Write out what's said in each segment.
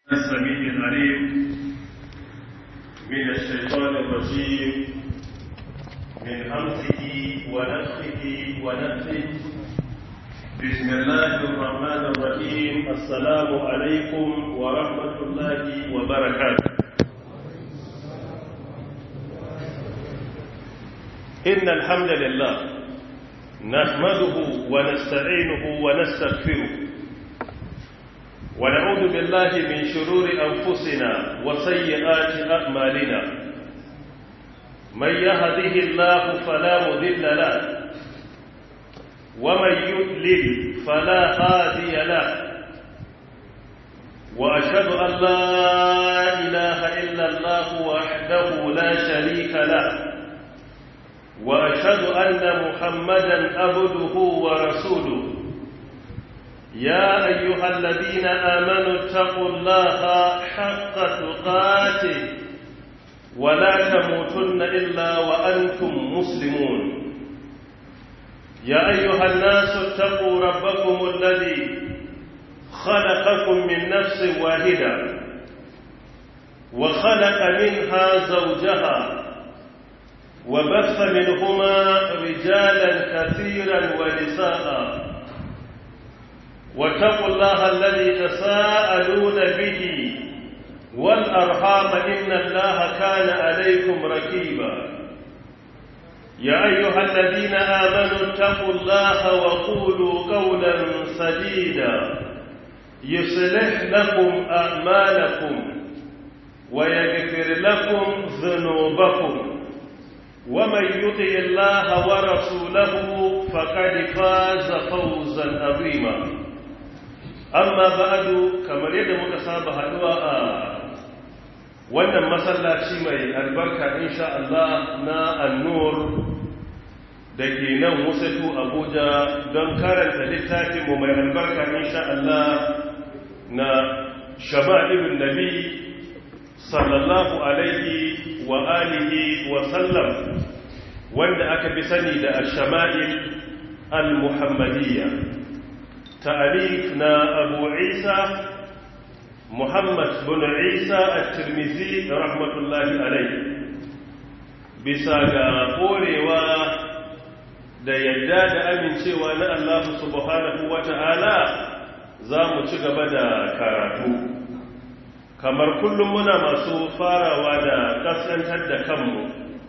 السميع العليم من الشيطان الرجيم من همزه ونفخه ونفخه بسم الله الرحمن الرحيم السلام عليكم ورحمة الله وبركاته إن الحمد لله نحمده ونستعينه ونستغفره ونعوذ بالله من شرور أنفسنا وسيئات أعمالنا من يهده الله فلا مذل له ومن يضلل فلا هادي له وأشهد أن لا إله إلا الله وحده لا شريك له وأشهد أن محمدا عبده ورسوله يا أيها الذين آمنوا اتقوا الله حق تقاته ولا تموتن إلا وأنتم مسلمون يا أيها الناس اتقوا ربكم الذي خلقكم من نفس واحدة وخلق منها زوجها وبث منهما رجالا كثيرا ونساء واتقوا الله الذي تساءلون به والأرحام إن الله كان عليكم ركيبا يا أيها الذين آمنوا اتقوا الله وقولوا قولا سديدا يصلح لكم أعمالكم ويغفر لكم ذنوبكم ومن يطع الله ورسوله فقد فاز فوزا عظيما amma ba'adu kamar yadda muka saba haduwa a wannan masallaci mai albarka insha Allah na annur da ke nan wasatu abuja don karanta littafinmu mai albarka insha Allah na shama'ibin nabi sallallahu alaihi wa alihi wa sallam wanda aka fi sani da al-shama'il al-muhammadiyya تعريف نا أبو عيسى محمد بن عيسى الترمذي رحمة الله عليه bisa ga korewa da yadda da amincewa na Allah subhanahu wata'ala za mu ci gaba da karatu kamar kullum muna masu farawa da kaskantar da kanmu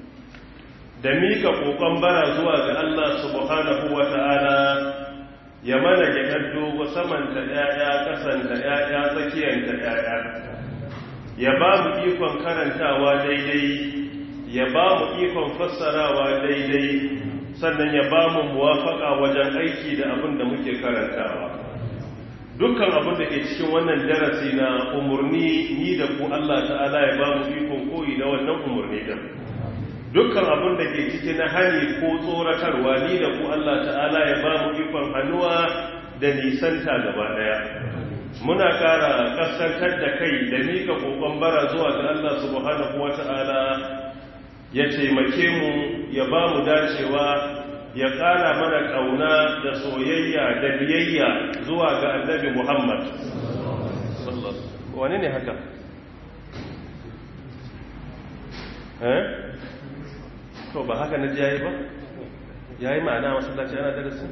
da mika kokon bara zuwa ga Allah subhanahu wata'ala ya mana gyaɗar dogo samanta ‘ya'ya ƙasanta ‘ya'ya tsakiyanta ‘ya'ya ya ba mu ikon karantawa daidai ya ba mu ikon fassarawa daidai sannan ya ba mu muwafaka wajen aiki da abin da muke karantawa dukkan abin da ke cikin wannan darasi na umarni ni da ku Allah ta'ala ya ba mu ikon koyi da wannan umarni din dukkan abin da ke ciki na hani ko tsoratarwa ni da ku Allah ta'ala ya ba mu ikon hannuwa da nisanta gaba daya muna kara kaskantar da kai da mika kokon bara zuwa ga Allah subhanahu wata'ala ya taimake mu ya ba mu dacewa ya kara mana kauna da soyayya da biyayya zuwa ga annabi Muhammad wane ne haka eh to ba haka na ji yayi ba yayi ma'ana masallaci ana darasi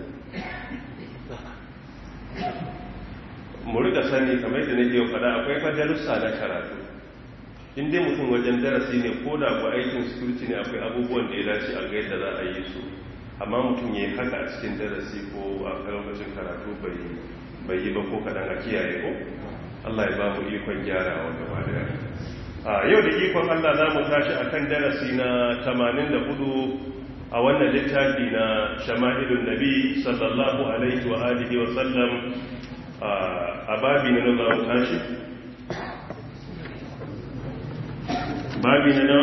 mu riga sani kamar da nake faɗa akwai fa darussa na karatu in dai mutum wajen darasi ne ko da ku aikin security ne akwai abubuwan da ya dace a ga yadda za a yi su amma mutum ya yi haka a cikin darasi ko a lokacin karatu bai yi ba ko kaɗan a kiyaye ko Allah ya ba mu ikon gyarawa gaba daya a yau da ikon Allah za mu tashi a kan darasi na 84 a wannan littafi na shama'ilun nabi sallallahu alaihi wa alihi wa sallam a babi na za mu tashi babi na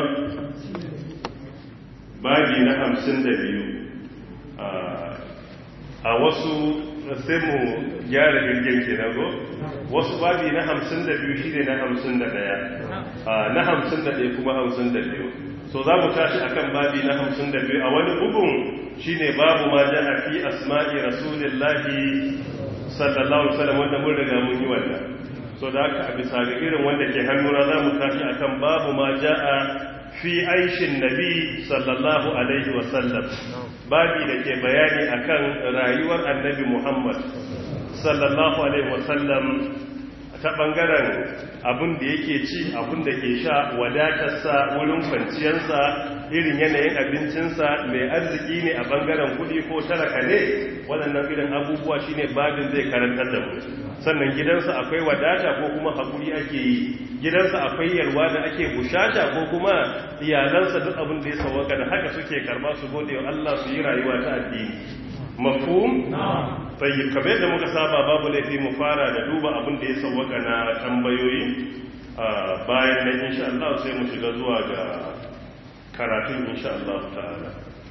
babi na 52 a wasu sai mu gyara jirgin ke na go wasu babi na hamsin da biyu shi ne na hamsin da ɗaya na hamsin da ɗaya kuma hamsin da biyu so za mu tashi a kan babi na hamsin da biyu a wani bugun shi ne babu ma jana fi asma'i rasulillahi sallallahu alaihi wasallam wanda mun riga mun yi wannan so da haka a bisa ga irin wanda ke hannuna za mu tashi akan babu ma ja'a fi aishin nabi sallallahu alaihi wasallam babi da ke bayani akan rayuwar annabi muhammad sallallahu alaihi wasallam ta bangaren abin da yake ci abin da ke sha wadatarsa wurin kwanciyarsa irin yanayin abincinsa mai arziki ne a bangaren kudi ko talaka ne waɗannan irin abubuwa shine babin zai karantar da mu sannan gidansa akwai wadata ko kuma haƙuri ake yi gidansa akwai yalwa da ake bushata ko kuma iyalansa duk abin da ya sauwaka da haka suke karba su gode wa Allah su yi rayuwa ta addini mafhum tayyib kamar yadda muka saba babu laifi mu fara da duba abin da ya sauwaka na tambayoyi bayan nan insha Allah sai mu shiga zuwa ga karatun insha Allah ta'ala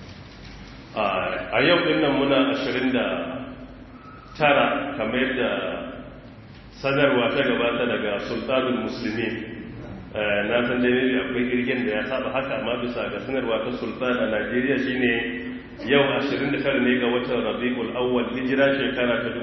a yau din nan muna 29 kamar yadda sanarwa ta gabata daga sultanul muslimin na san da ne akwai girgin da ya saba haka amma bisa ga sanarwa ta sultan a Najeriya shine yau 29 ne ga watan Rabiul Awwal hijira shekara ta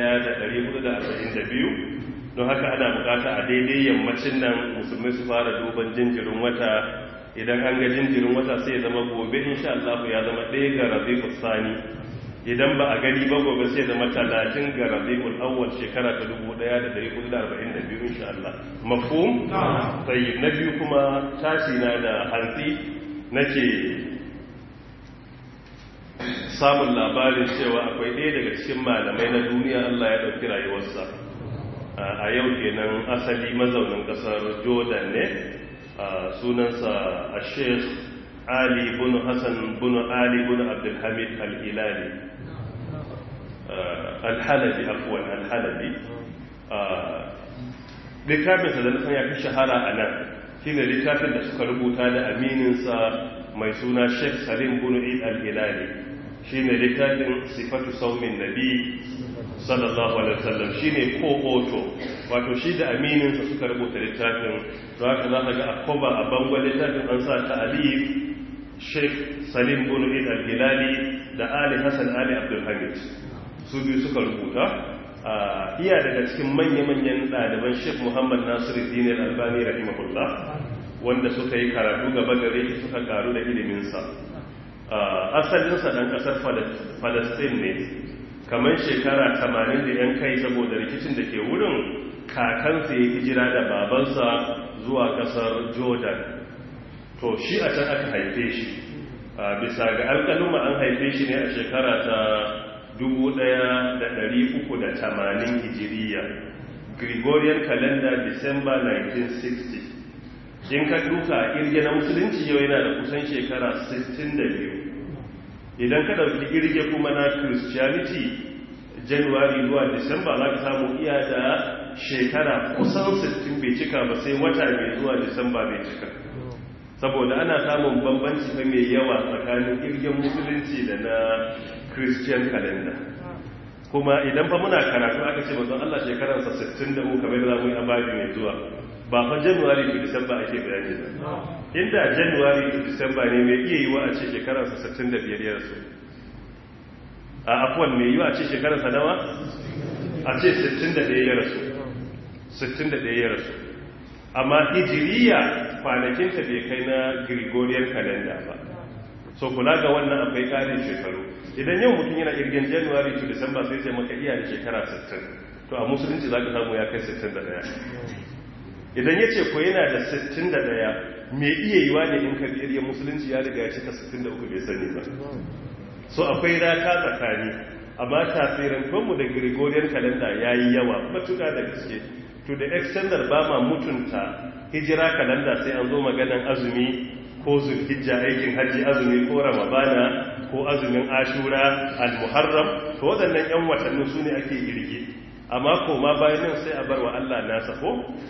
1442 don haka ana bukata a daidai yammacin nan musulmai su fara duban jinjirin wata idan an ga jinjirin wata sai ya zama gobe insha Allah ya zama ɗaya ga Rabiul Sani idan ba a gani ba gobe sai zama talatin ga rabi'ul awwal shekara ta 1442 insha Allah mafhum tayyib na biyu kuma tashi na da hantsi nake samun labarin cewa akwai ɗaya daga cikin malamai na duniya Allah ya ɗauki rayuwarsa a yau kenan asali mazaunin ƙasar Jordan ne sunansa a Sheikh Ali bin Hassan bin Ali bin Abdul Hamid Al-Hilali alhalabi afuwan alhalabi littafinsa da nufin ya fi shahara a nan shi ne littafin da suka rubuta da amininsa mai suna sheikh salim bunu id al-hilali shi ne littafin sifatu saumin nabi sallallahu alaihi wasallam shi ne ko-oto wato shi da amininsa suka rubuta littafin za ka za ka ga akoba a bangon littafin an sa ta alif sheikh salim bunu id al-hilali da ali hassan ali abdulhamid su biyu suka rubuta iya daga cikin manya-manyan ɗaliban sheikh muhammad nasiru dinar albani rahimahullah wanda suka yi karatu gaba gare shi suka karu da iliminsa asalinsa ɗan ƙasar falastin ne kamar shekara 80 da yan kai saboda rikicin da ke wurin kakansa ya hijira da babansa zuwa ƙasar jordan to shi a can aka haife shi bisa ga alƙaluma an haife shi ne a shekara ta 1380 hijiriya gregorian calendar december 1960 in ka duka irge na musulunci yau yana da kusan shekara 62 idan ka dauki irge kuma na christianity january zuwa december za ka samu iya da shekara kusan 60 bai cika ba sai wata mai zuwa december bai cika saboda ana samun bambanci fa mai yawa tsakanin irgen musulunci da na christian calendar kuma idan fa muna karatu aka ce mazan Allah shekararsa 63 kamar da zamu yi ababi mai zuwa ba fa january to december ake bayani ba inda january to december ne mai iya yiwa a ce shekararsa 65 ya rasu a afwan mai yiwa a ce shekararsa nawa a ce 61 ya rasu 61 ya rasu amma hijiriya kwanakinta bai kai na gregorian calendar ba so kula ga wannan akwai ƙarin shekaru idan yau mutum yana irgin january to december sai sai maka iya da shekara 60 to a musulunci za ka samu ya kai 61 idan ya ce ko yana da 61 mai iya yiwa ne in ka biyar musulunci ya riga ya cika 63 bai sani ba so akwai rata tsakani amma tasirin kanmu da gregorian calendar ya yi yawa matuka da gaske to the extent that ba ma mutunta hijira calendar sai an zo maganan azumi ko zulhijja aikin hajji azumi ko ramadana ko azumin ashura al-muharram to waɗannan yan watanni su ne ake girge amma ko ma bayan nan sai a bar wa Allah nasa ko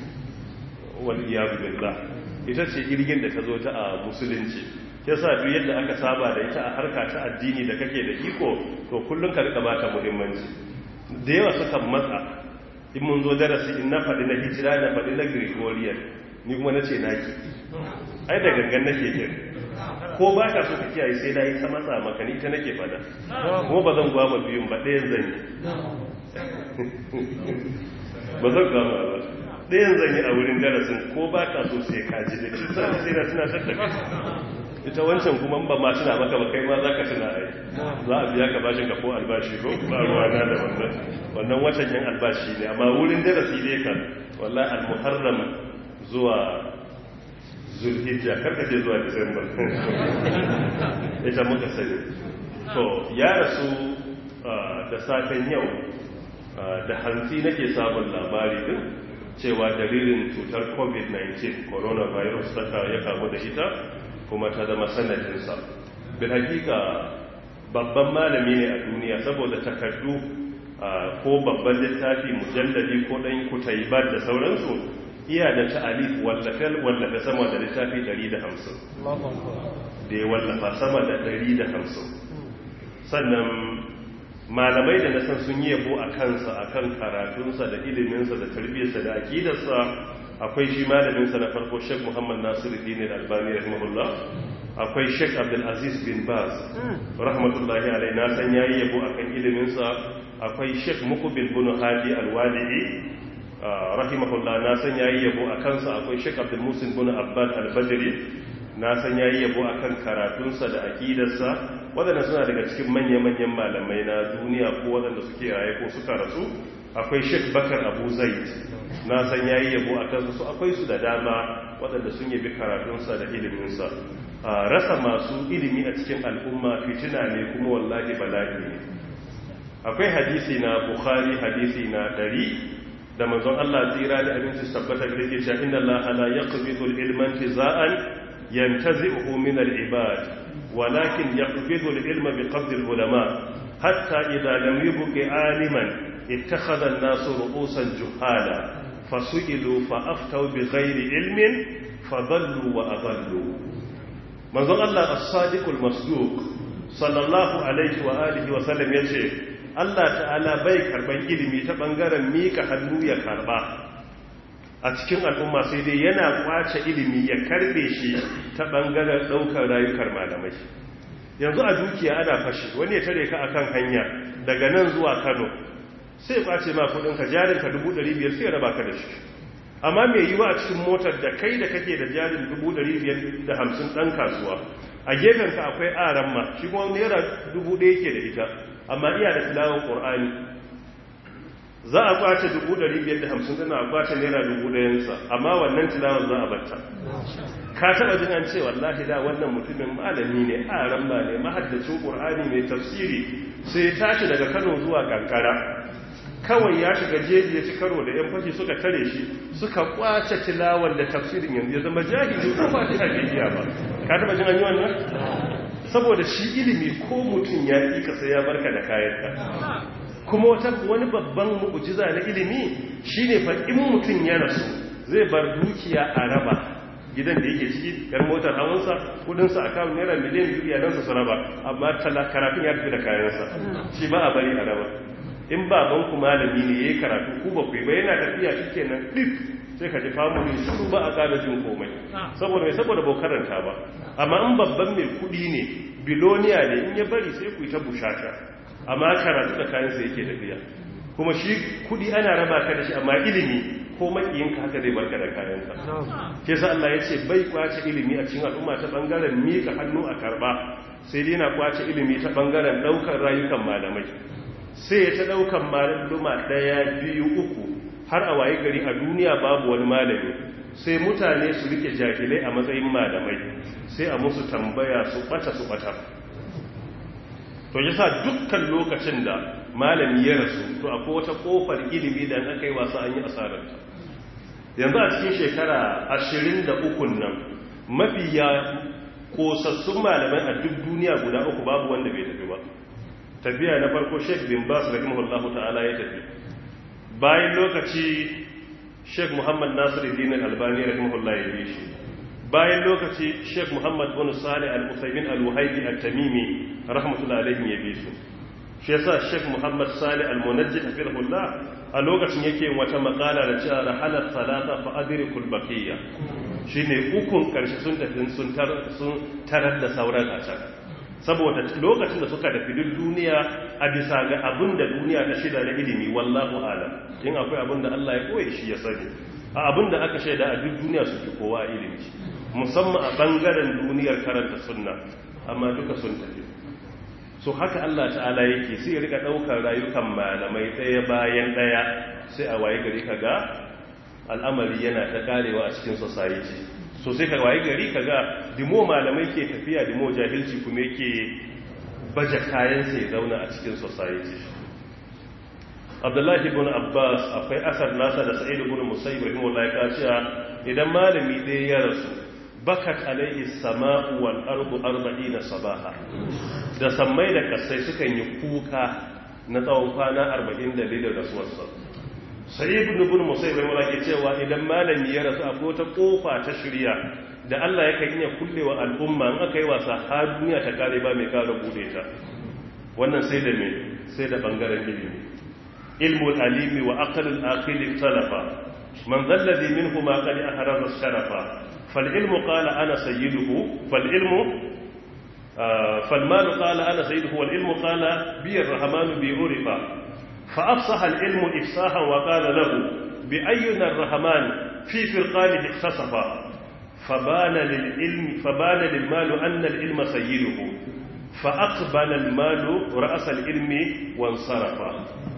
wal iyadu billah ita ce girgin da ta zo ta a musulunci yasa duk yadda aka saba da ita a harka ta addini da kake da iko to kullun ka rika bata muhimmanci da yawa suka matsa in mun zo darasi in na faɗi na hijira na faɗi na gregorian ni kuma na ce naki ai da gangan nake yin ko ba ka so ka kiyaye sai na yi ta matsa maka ni ta nake fada kuma ba zan gwama biyun ba ɗayan zan yi ba zan gwama ba ɗayan zan yi a wurin darasin ko ba ka so sai ka ji da shi sai na tuna tattaka ita wancan kuma ba ma tuna maka ba kai ma za ka tuna ai za a biya ka bashin ka ko albashi ko ba ruwana da wannan wannan watan yin albashi ne amma wurin darasi dai kan wallahi al-muharram zuwa zulhijja karka je zuwa disamba ita muka sani to ya rasu da safen yau da hantsi nake samun labari din cewa dalilin cutar covid-19 coronavirus ta ya kamu da ita kuma ta zama sanadinsa bin hakika babban malami ne a duniya saboda takardu ko babban littafi mujalladi ko ɗan kutaibar da sauransu iya da ta'alif wallafe sama da littafi 150 da ya wallafa sama da 150 sannan malamai da nasan sun yi yabo a kansa a kan karatunsa da iliminsa da tarbiyyarsa da akidarsa akwai shi malaminsa na farko sheik muhammad nasiru dini da albani rahimahullah akwai sheik abdulaziz bin baz rahmatullahi alai na san yayi yabo a kan iliminsa akwai sheik mukubil bin hadi alwali'i rahimahullah na san yayi yabo a kansa akwai sheik abdulmusin bin abbad albadri na san yayi yabo a kan karatunsa da akidarsa waɗanda suna daga cikin manya-manyan malamai na duniya ko waɗanda suke raye ko suka rasu akwai sheik bakar abu zaid na san yayi yabo a kansu su akwai su da dama waɗanda sun yabi karatunsa da iliminsa a rasa masu ilimi a cikin al'umma fitina ne kuma wallahi bala'i ne akwai hadisi na bukhari hadisi na ɗari da manzon Allah tsira da abinci tabbata da yake cewa inna Allah la yaqbidu al-ilma intiza'an yantazi'uhu min al-ibad walakin yaqbidu al-ilma biqabd al-ulama hatta idha lam yubqi 'aliman ittakhadha an-nasu ru'usan juhala fasu'ilu fa'aftaw bighayri ilmin fadallu wa adallu manzon Allah as-sadiq al-masduq sallallahu alaihi wa alihi wa sallam yace Allah ta'ala bai karban ilimi ta bangaren mika hannu ya karba a cikin al'umma sai dai yana kwace ilimi ya karbe shi ta bangaren daukar rayukar malamai yanzu a dukiya ana fashi wani ya tare ka akan hanya daga nan zuwa Kano sai kwace ma kudin ka jarin ka 500 sai ya raba ka da shi amma mai yiwa a cikin motar da kai da kake da jarin 550 dan kasuwa a gefen ka akwai aran ma shi kuma naira 1000 yake da ita amma iya da tilawar ƙor'ani za a kwace 550 dana a kwace naira 1000 amma wannan tilawar za a batta ka taɓa jin an ce wallahi da wannan mutumin malami ne a ramba ne mahaddacin ƙor'ani mai tafsiri sai tashi daga kano zuwa kankara kawai ya shiga jeji ya ci karo da yan fashi suka tare shi suka kwace tilawar da tafsirin yanzu ya zama jahili ko ba ta bibiya ba ka taɓa jin an yi wannan saboda shi ilimi ko mutum ya ƙi kasa ya barka da kayanka kuma wata wani babban mu'ujiza na ilimi shine fa in mutum ya rasu zai bar dukiya a raba gidan da yake ciki yar motar hawansa kudinsa a kawo naira miliyan biyu iyalansa su raba amma karafin ya tafi da kayansa shi ba a bari a raba in baban ku malami ne yayi karatu ku ba ku ba yana tafiya shikenan dip sai ka ji family shiru ba a kada jin komai saboda mai saboda ba karanta ba amma in babban mai kudi ne biloniya ne in ya bari sai ku yi ta bushasha amma karatu da kayansa yake tafiya kuma shi kudi ana raba ka da shi amma ilimi ko makiyinka haka zai barka da kayansa ke sa Allah ya ce bai kwace ilimi a cikin al'umma ta bangaren mika hannu a karba sai dai na kwace ilimi ta bangaren daukar rayukan malamai sai ya ta daukan maluma daya biyu uku har a waye gari a duniya babu wani malami sai mutane su rike jahilai a matsayin malamai sai a musu tambaya su bata su bata to yasa dukkan lokacin da malami ya rasu to akwai wata kofar ilimi da aka yi wasu an yi asararta yanzu a cikin shekara ashirin da ukun nan mafiya kosassun malamai a duk duniya guda uku babu wanda bai tafi ba tafiya na farko sheik bin bas rahimahullahu ta'ala ya tafi bayan lokaci sheik muhammad nasiruddin albani rahimahullah ya bi shi bayan lokaci sheik muhammad bin salih al-usaimin al-wahibi at-tamimi rahmatullahi alaihi ya bi su shi yasa sheik muhammad salih al-munajjid hafizahullah a lokacin yake wata makala da cewa rahalar salata fa adrikul baqiyya shine ukun karshe sun tafi sun tarar da sauran a can saboda lokacin da suka tafi duk duniya a bisa ga abin da duniya ta shida na ilimi wallahu alam in akwai abin da Allah ya koye shi ya sani a abin da aka shaida a duk duniya su fi kowa ilimi musamman a bangaren duniyar karanta sunna amma duka sun tafi so haka Allah ta'ala yake sai ya rika daukar rayukan malamai ɗaya bayan ɗaya sai a waye gari kaga al'amari yana ta karewa a cikin society so sai ka waye gari kaga dimo malamai ke tafiya dimo jahilci kuma yake baje kayan sai zauna a cikin society abdullahi ibn abbas akwai asar nasa da sa'id ibn musayyib rahimahullahi ta cewa idan malami ɗaya ya rasu bakat alaihi sama'u wal ardu arba'ina sabaha da sammai da kasai sukan yi kuka na tsawon kwana 40 da lidar rasuwarsa sai ibn ibn musayyib rahimahullahi ke cewa idan malami ya rasu akwai ta kofa ta shirya da Allah yakan iya kullewa al'umma in aka yi wasa har duniya ta kare ba mai kare bude ta wannan sai da me sai da bangaren ilimi علم العليم وأقل الآقل اختلفا من ذا الذي منهما قد أحرز الشرفا فالعلم قال أنا سيده فالعلم آه فالمال قال أنا سيده والعلم قال بي الرحمن بي عرفا فأفصح العلم إفصاحا وقال له بأينا الرحمن في فرقانه اختصفا فبان للعلم فبان للمال أن العلم سيده فأقبل المال رأس العلم وانصرفا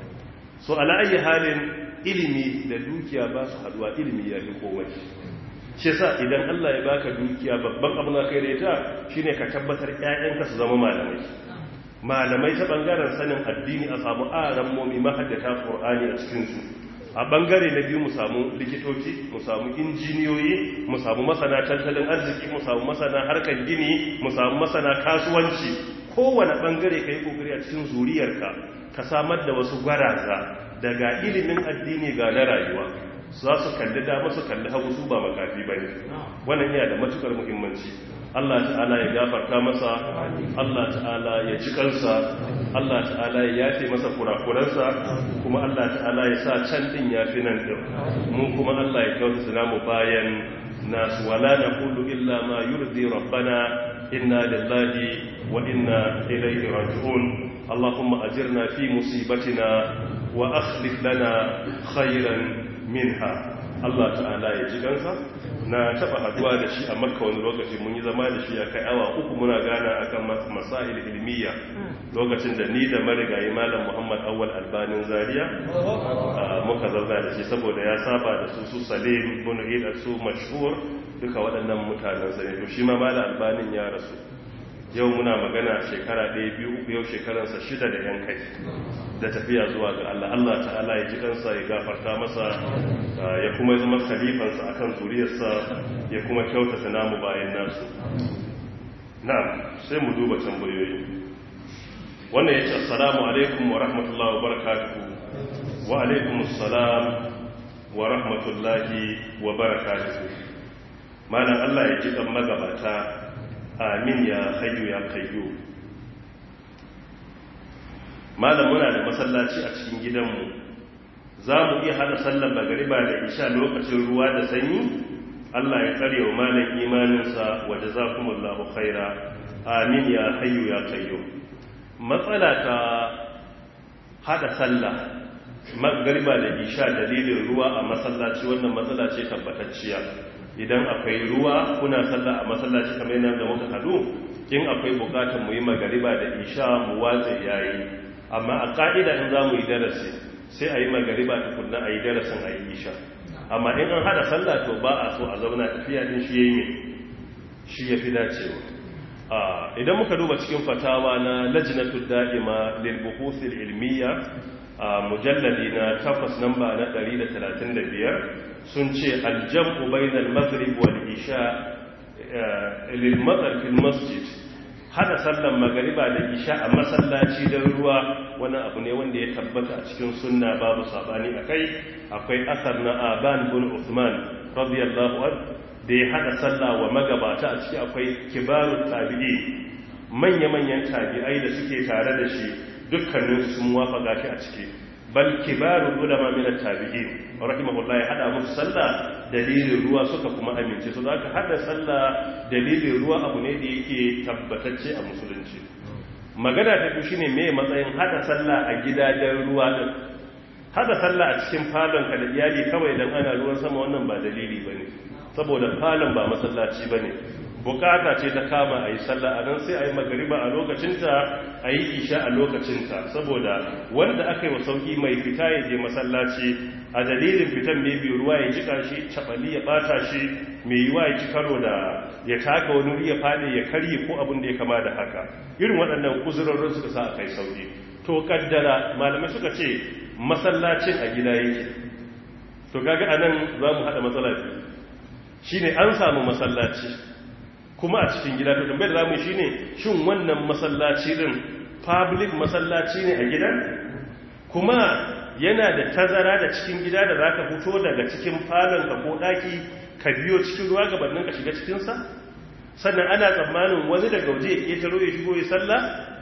so ala ayi halin ilimi da dukiya ba su haduwa ilimi ya fi komai shi sa idan Allah ya baka dukiya babban abin da kai da ita shine ka tabbatar ƴaƴanka su zama malamai malamai ta bangaren sanin addini a samu aran momi mahaddata qur'ani a cikin su a bangare na biyu mu samu likitoci mu samu injiniyoyi mu samu masana tattalin arziki mu samu masana harkar gini mu samu masana kasuwanci kowane bangare kai kokari a cikin zuriyarka ka samar da wasu gwaraza daga ilimin addini ga na rayuwa za su kalli dama su kalli hagu su ba makafi ba ne wannan yana da matukar muhimmanci Allah ta'ala ya gafarta masa Allah ta'ala ya ci kansa Allah ta'ala ya yafe masa kurakuransa kuma Allah ta'ala ya sa can din yafi nan din mu kuma Allah ya kyautu mu bayan nasu wala naqulu illa ma yurdi rabbana inna lillahi wa inna ilayhi raji'un اللهم أجرنا في مصيبتنا وأخلف لنا خيرا منها Allah ta'ala ya ji gansa na taba haduwa da shi a makka wani lokaci mun yi zama da shi a kai awa uku muna gana akan masail ilmiya lokacin da ni da marigayi malam muhammad awwal albanin zaria muka zauna da shi saboda ya saba da su su salim bin ida su mashhur duka waɗannan mutanen sa ne to shi ma malam albanin ya rasu yau muna magana shekara ɗaya biyu uku yau shekaransa shida da yan kai da tafiya zuwa ga Allah Allah ta'ala ya ji kansa ya gafarta masa ya kuma zama khalifansa akan zuriyarsa ya kuma kyautata namu bayan nasu na'am sai mu duba tambayoyi wannan yace assalamu alaikum wa rahmatullahi wa barakatuh wa alaikum assalam wa rahmatullahi wa barakatuh malam Allah ya ji kan magabata amin ya hayyu ya kayyu malam muna da masallaci a cikin gidanmu za mu iya hada sallar magariba da isha lokacin ruwa da sanyi Allah ya tsare wa malam imaninsa wa jazakumullahu khaira amin ya hayyu ya kayyu matsala ta hada sallah magariba da isha dalilin ruwa a masallaci wannan matsala ce tabbatacciya idan akwai ruwa kuna sallah a masallaci kamar yana da muka hadu in akwai bukatar mu yi magariba da isha mu watsa yayi amma a ka'ida in za mu yi darasi sai a yi magariba tukunna a yi darasin a yi isha amma in an hada sallah to ba a so a zauna tafiya din shi yayi shi ya fi dacewa idan muka duba cikin fatawa na lajnatul da'ima lil buhuthil ilmiya mujalladi na takwas namba na 135 sun ce aljam'u bainal maghrib wal isha lil matar fil masjid hada sallan magariba da isha a masallaci don ruwa wani abu ne wanda ya tabbata a cikin sunna babu sabani akai akwai asar na aban bin usman radiyallahu anhu da ya hada sallah wa magabata a ciki akwai kibarut tabi'i manya-manyan tabi'ai da suke tare da shi dukkanin sun wafaka shi a ciki bal kibarul ulama min at-tabi'in rahimahullahi hada musu sallah dalilin ruwa suka kuma amince su zaka hada sallah dalilin ruwa abu ne da yake tabbatacce a musulunci magana ta biyu shine me matsayin hada sallah a gidajen ruwa din hada sallah a cikin falon ka da iyali kawai dan ana ruwan sama wannan ba dalili bane saboda falon ba masallaci bane bukata ce ta kama a yi sallah a nan sai a yi magariba a lokacinta a yi isha a lokacinta saboda wanda aka yi wa sauki mai fita ya je masallaci a dalilin fitan mai biyu ruwa ya jika shi cabali ya bata shi mai yiwa ya ci karo da ya taka wani wuri ya fadi ya karye ko abin da ya kama da haka irin waɗannan uzurorin suka sa a kai sauki to kaddara malamai suka ce masallacin a gida yake to kaga anan za mu haɗa matsala biyu shine an samu masallaci kuma a cikin gida to tambayar zamu shine shin wannan masallaci din public masallaci ne a gidan kuma yana da tazara da cikin gida da zaka fito daga cikin falon ka ko daki ka biyo cikin ruwa gabanin ka shiga cikin sa sannan ana tsammanin wani daga waje ya ketaro ya shigo ya sallah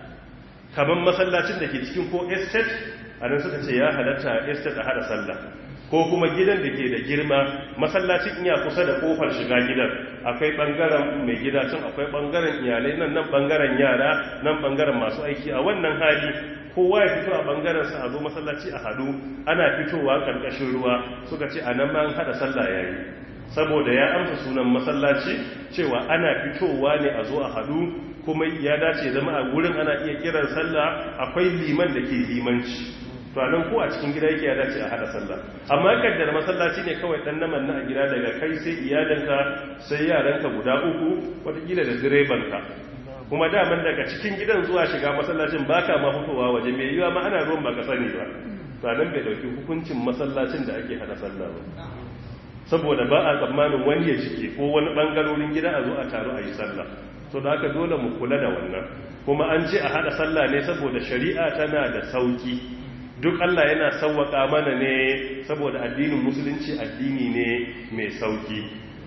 kamar masallacin da ke cikin ko estate anan suka ce ya halatta estate a hada sallah ko kuma gidan da ke da girma masallacin iya kusa da kofar shiga gidan akwai bangaren mai gida can akwai bangaren iyalai nan nan bangaren yara nan bangaren masu aiki a wannan hali kowa ya fito a bangaren sa a zo masallaci a hadu ana fitowa karkashin ruwa suka ce anan ma an hada sallah yayi saboda ya amsa sunan masallaci cewa ana fitowa ne a zo a hadu kuma ya dace zama a gurin ana iya kiran sallah akwai liman da ke limanci to anan ko a cikin gida yake ya dace a hada sallah amma kaddar masallaci ne kawai dan naman na a gida daga kai sai iyalanka sai yaranka guda uku watakila da direbanka kuma daman daga cikin gidan zuwa shiga masallacin baka ma fitowa waje mai yiwa ma ana ruwan baka sani ba to anan bai dauki hukuncin masallacin da ake hada sallah ba saboda ba a tsammanin wani ya jike ko wani bangarorin gida a zo a taru a yi sallah to da haka dole mu kula da wannan kuma an ce a hada sallah ne saboda shari'a tana da sauki duk Allah yana sauwaka mana ne saboda addinin musulunci addini ne mai sauki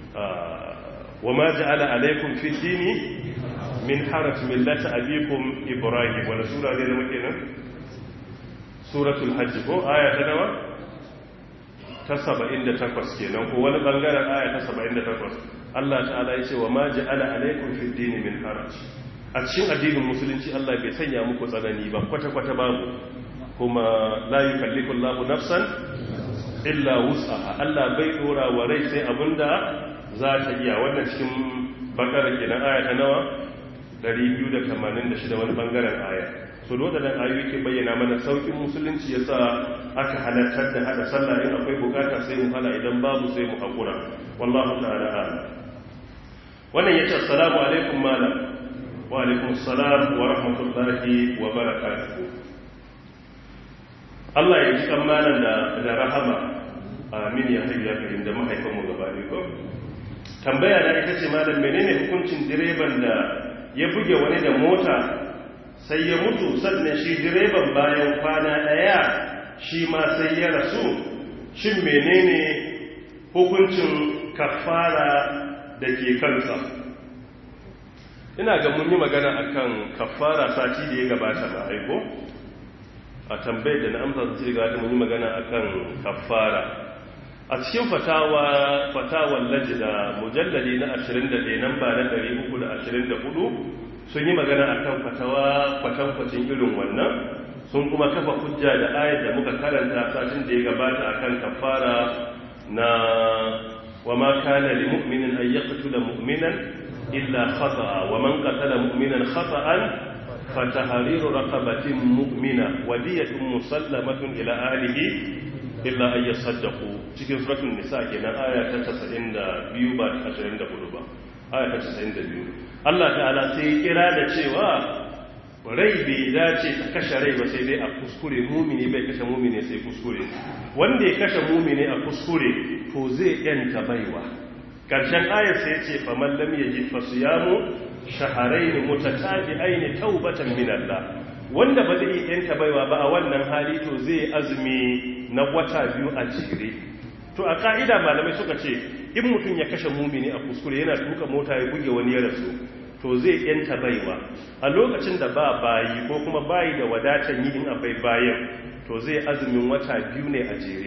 wa ma ja'ala alaikum fi dini min haraj millata abikum ibrahim wala sura ne da muke nan suratul hajj ko aya ta nawa ta 78 kenan ko wani bangaren aya ta 78 Allah ta'ala ya ce wa ma ja'ala alaikum fi dini min haraj a cikin addinin musulunci Allah bai sanya muku tsanani ba kwata-kwata babu kuma la yukallifu Allahu nafsan illa wus'aha Allah bai dora wa rai sai abinda za ta iya wannan cikin bakara kenan aya ta nawa 286 wani bangaren aya so wadannan ayoyi ke bayyana mana saukin musulunci yasa aka halartar da hada sallah in akwai bukata sai mu hala idan babu sai mu hakura wallahu ta'ala a'lam wannan yace assalamu alaikum malam wa alaikum assalam wa rahmatullahi wa barakatuh Allah ya ji malam da da rahama amin ya hayya karim da mahaifanmu gaba ne ko tambaya na ita ce malam menene hukuncin direban da ya buge wani da mota sai ya mutu sannan shi direban bayan kwana daya shi ma sai ya rasu shin menene hukuncin kafara da ke kansa ina ga mun yi magana akan kafara sati da ya gabata na aiko a tambayar da na amsa su ce ga mun yi magana akan kafara a cikin fatawa fatawar lajida mujallali na 21 nan ba na 324 sun yi magana akan fatawa kwatankwacin irin wannan sun kuma kafa hujja da ayat da muka karanta satin da ya gabata akan kafara na wa ma kana li mu'minin an yaqtula mu'minan illa khata'a wa man qatala mu'minan khata'an fatahriru raqabatin mu'mina wa diyatun musallamatun ila ahlihi illa an yasaddaqu cikin suratul nisa kenan aya ta 92 ba ta 24 ba aya ta 92 Allah ta'ala sai kira da cewa rai bai dace ta kashe rai ba sai dai a kuskure mumini bai kashe mumini sai kuskure wanda ya kashe mumini a kuskure to zai yanta baiwa karshen ayar sai ce faman lam yajid fasiyamu shahrayn mutatabi'ain taubatan min Allah wanda ba zai yanta baiwa ba a wannan hali to zai azumi na wata biyu a jere to a ka'ida malamai suka ce in mutum ya kashe mumini a kuskure yana tuka mota ya buge wani ya rasu to zai yanta baiwa a lokacin da ba bayi ko kuma bayi da wadatan yi in akwai bayan to zai azumin wata biyu ne a jere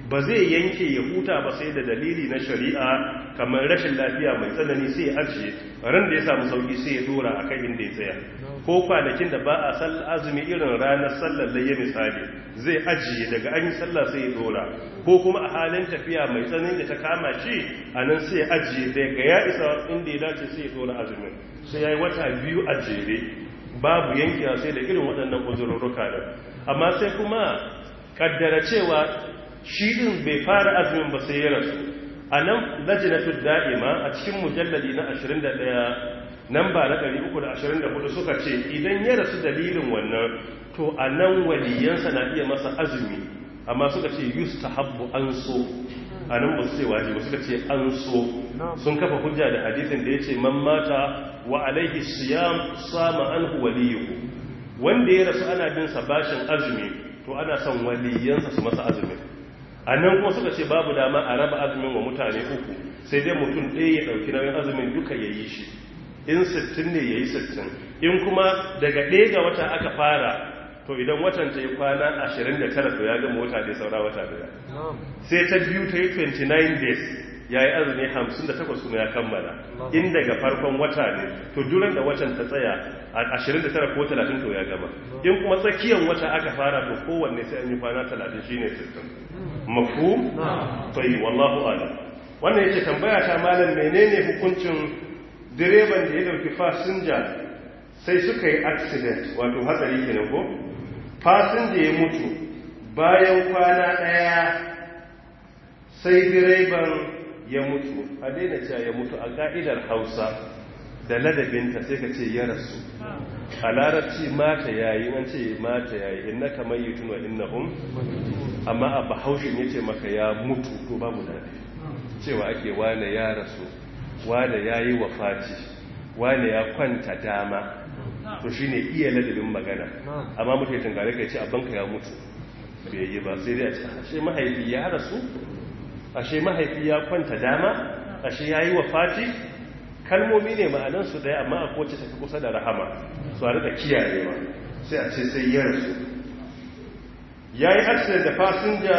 ba zai yanke ya huta ba sai da dalili na shari'a kamar rashin lafiya mai tsanani sai ya ajiye ran da ya samu sauki sai ya dora a kan inda ya tsaya ko kwanakin da ba a sallar azumi irin ranar sallar layya misali zai ajiye daga an yi sallah sai ya dora ko kuma a halin tafiya mai tsanani da ta kama shi a nan sai ya ajiye daga ya isa inda ya dace sai ya dora azumin sai ya yi wata biyu a jere babu yankewa sai da irin waɗannan uzurruka da amma sai kuma kaddara cewa shi din bai fara azumin ba sai ya rasu a nan lajinatul da'ima a cikin mujalladi na 21 nan ba na 324 suka ce idan ya rasu dalilin wannan to a nan waliyansa na iya masa azumi amma suka ce yustahabbu an so a nan ba su ce wajibi suka ce an so sun kafa hujja da hadisin da ya ce man mata wa alaihi siyam sama anhu waliyuhu wanda ya rasu ana bin sa bashin azumi to ana son waliyansa su masa azumin a nan kuma suka ce babu dama a raba azumin wa mutane uku sai dai mutum ɗaya ya ɗauki nauyin azumin duka ya yi shi in sittin ne ya yi sittin in kuma daga ɗaya ga wata aka fara to idan watan ta yi kwana 29 to ya gama wata ɗaya saura wata ɗaya sai ta biyu ta yi 29 days ya yi azumi 58 kuma ya kammala in daga farkon wata ne to duran da watan ta tsaya a 29 ko 30 to ya gama in kuma tsakiyar wata aka fara to kowanne sai an yi kwana 30 shine 60 mafhum tayi wallahu a'lam wannan yake tambaya ta malam menene hukuncin direban da ya dauki fasinja sai suka yi accident wato hatsari kenan ko fasinja ya mutu bayan kwana daya sai direban ya mutu a daina cewa ya mutu a ka'idar hausa da ladabinta sai ka ce ya rasu a larabci mata yayi an ce mata yayi inna kamar yi tuno innahum amma a bahaushin ya ce maka ya mutu to babu daɗi cewa ake wane ya rasu wane ya yi wafati wane ya kwanta dama to shi ne iya ladabin magana amma mutu ya tangare ka ce abanka ya mutu bai yi ba sai dai a ce ashe mahaifi ya rasu ashe mahaifi ya kwanta dama ashe ya yi wafati kalmomi ne ma'anansu ɗaya amma a kowace tafi kusa da rahama su a rika kiyayewa sai a ce sai ya rasu ya yi accident da fasinja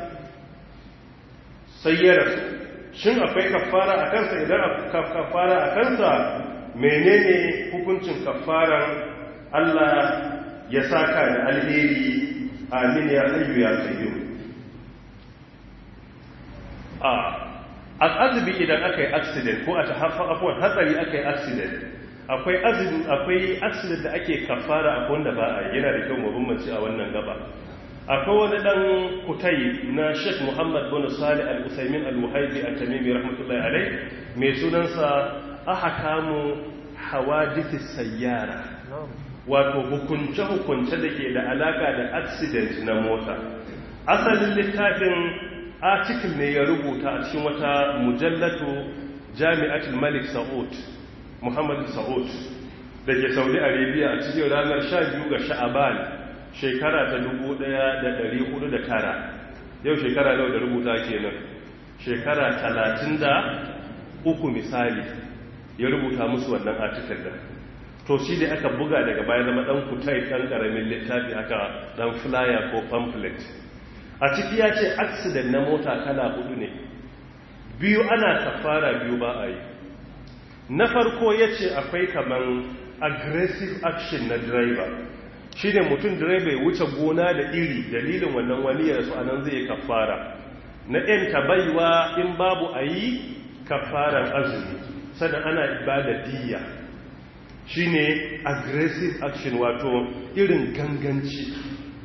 sai ya rasu shin akwai kafara a kansa idan kafara a kansa menene hukuncin kafaran Allah ya saka da alheri amin ya hayyu ya qayyum a azubi idan aka yi accident ko a ta afuwar hatsari aka yi accident akwai azumi akwai accident da ake kafara a wanda ba a yana da kyau mabambanci a wannan gaba akwai wani dan kutai na Sheikh Muhammad bin Salih Al-Usaimin Al-Wahibi At-Tamimi rahmatullahi alayh mai sunansa ahkamu hawadith sayyara wato hukunce hukunce dake da alaka da accident na mota asalin littafin article ne ya rubuta a cikin wata mujallatu Jami'atul Malik Saud Muhammad Saud da ke Saudi Arabia a cikin ranar 12 ga Sha'aban shekara ta 1409 yau shekara nawa da rubuta kenan shekara 33 misali ya rubuta musu wannan article din to shi da aka buga daga baya zama dan kutai dan karamin littafi aka dan flyer ko pamphlet a ciki ya ce accident na mota kala hudu ne biyu ana kafara biyu ba a yi na farko ya ce akwai kaman aggressive action na driver shi ne mutum direba ya wuce gona da iri dalilin wannan wani ya rasu a nan zai kafara na ɗin baiwa in babu a yi kafaran azumi sannan ana ibada diya shi ne aggressive action wato irin ganganci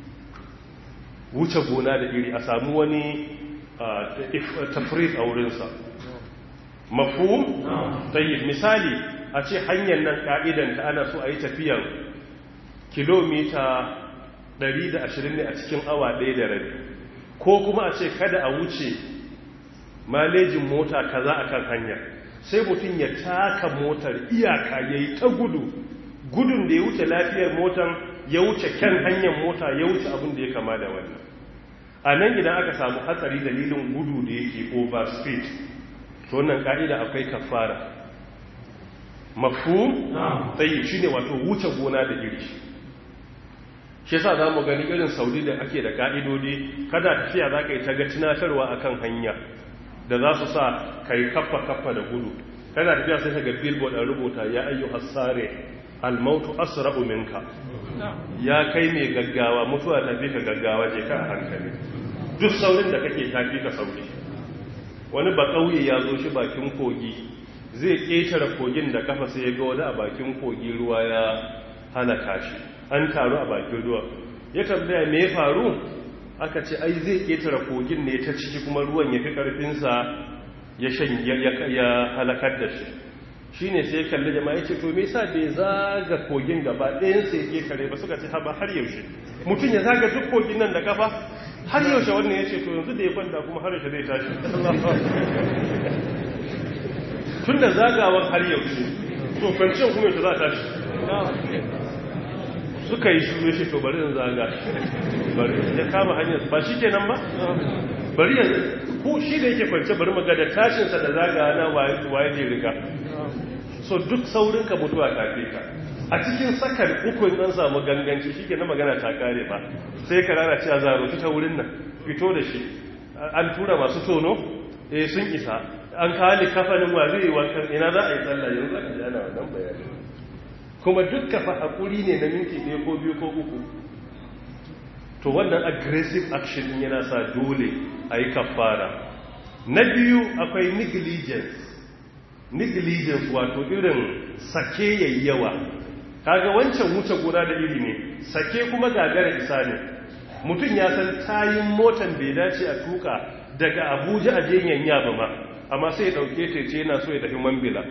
wuce gona da iri a samu wani tafrit a wurinsa mafu tayi misali a ce hanyar nan ka'idanta ana so a yi tafiyan kilomita 120 ne a cikin awa ɗaya da rabi ko kuma a ce kada a wuce malejin mota kaza a kan hanya sai mutum ya taka motar iyaka ya yi ta gudu gudun da ya wuce lafiyar motar ya wuce kyan hanyar mota ya wuce abin da ya kama da wannan a nan idan aka samu hatsari dalilin gudu da yake over speed to wannan ka'ida akwai kafara mafu tsayi shi ne wato wuce gona da iri shi yasa za mu gani irin saudi da ake da ka'idodi kada tafiya za ka yi ta ga tunatarwa akan hanya da za su sa ka yi kaffa kaffa da gudu kana tafiya sai ka ga billboard a rubuta ya ayyu hasare almautu asra'u minka ya kai mai gaggawa mutuwa ta fi ka gaggawa je ka a hankali duk saurin da kake ta fi ka sauri wani ba kauye ya zo shi bakin kogi zai ƙetare kogin da kafa sai ya ga wani a bakin kogi ruwa ya halaka shi an taru a bakin ruwa ya tambaya me ya faru aka ce ai zai ƙetare kogin ne ta ciki kuma ruwan ya fi ƙarfinsa ya shan ya halakar da shi shi ne sai kalli jama'a ya ce to me yasa bai zaga kogin gaba ɗayan sai ya ƙetare ba suka ce haba har yaushe mutum ya zaga duk kogin nan da kafa har yaushe wannan ya ce to yanzu da ya kwanta kuma har yaushe zai tashi tun da zagawan har yaushe to kwanciyar kuma yaushe za ta tashi suka yi shuru shi to bari in zaga bari ya kama hanyar ba shi kenan ba bari ya ko shi da yake kwance bari maga da tashinsa da zaga na waye je riga so duk saurinka mutuwa tafe ka a cikin sakar uku in an samu ganganci shi ke na magana ta kare ba sai ka rana cewa zaro ta wurin nan fito da shi an tura masu tono eh sun isa an kawo kafanin wa zai yi wankan ina za a yi tsalla yanzu aka ji ana wannan bayani kuma duk kafa hakuri ne na minti ɗaya ko biyu ko uku to wannan aggressive action din yana sa dole a yi kafara na biyu akwai negligence negligence wato irin sake yayi yawa kaga wancan wuce gona da iri ne sake kuma gagara isa ne mutum ya san tayin motan bai dace a tuka daga abuja a jenyan yaba ma amma sai ya dauke ta ce yana so ya tafi mambila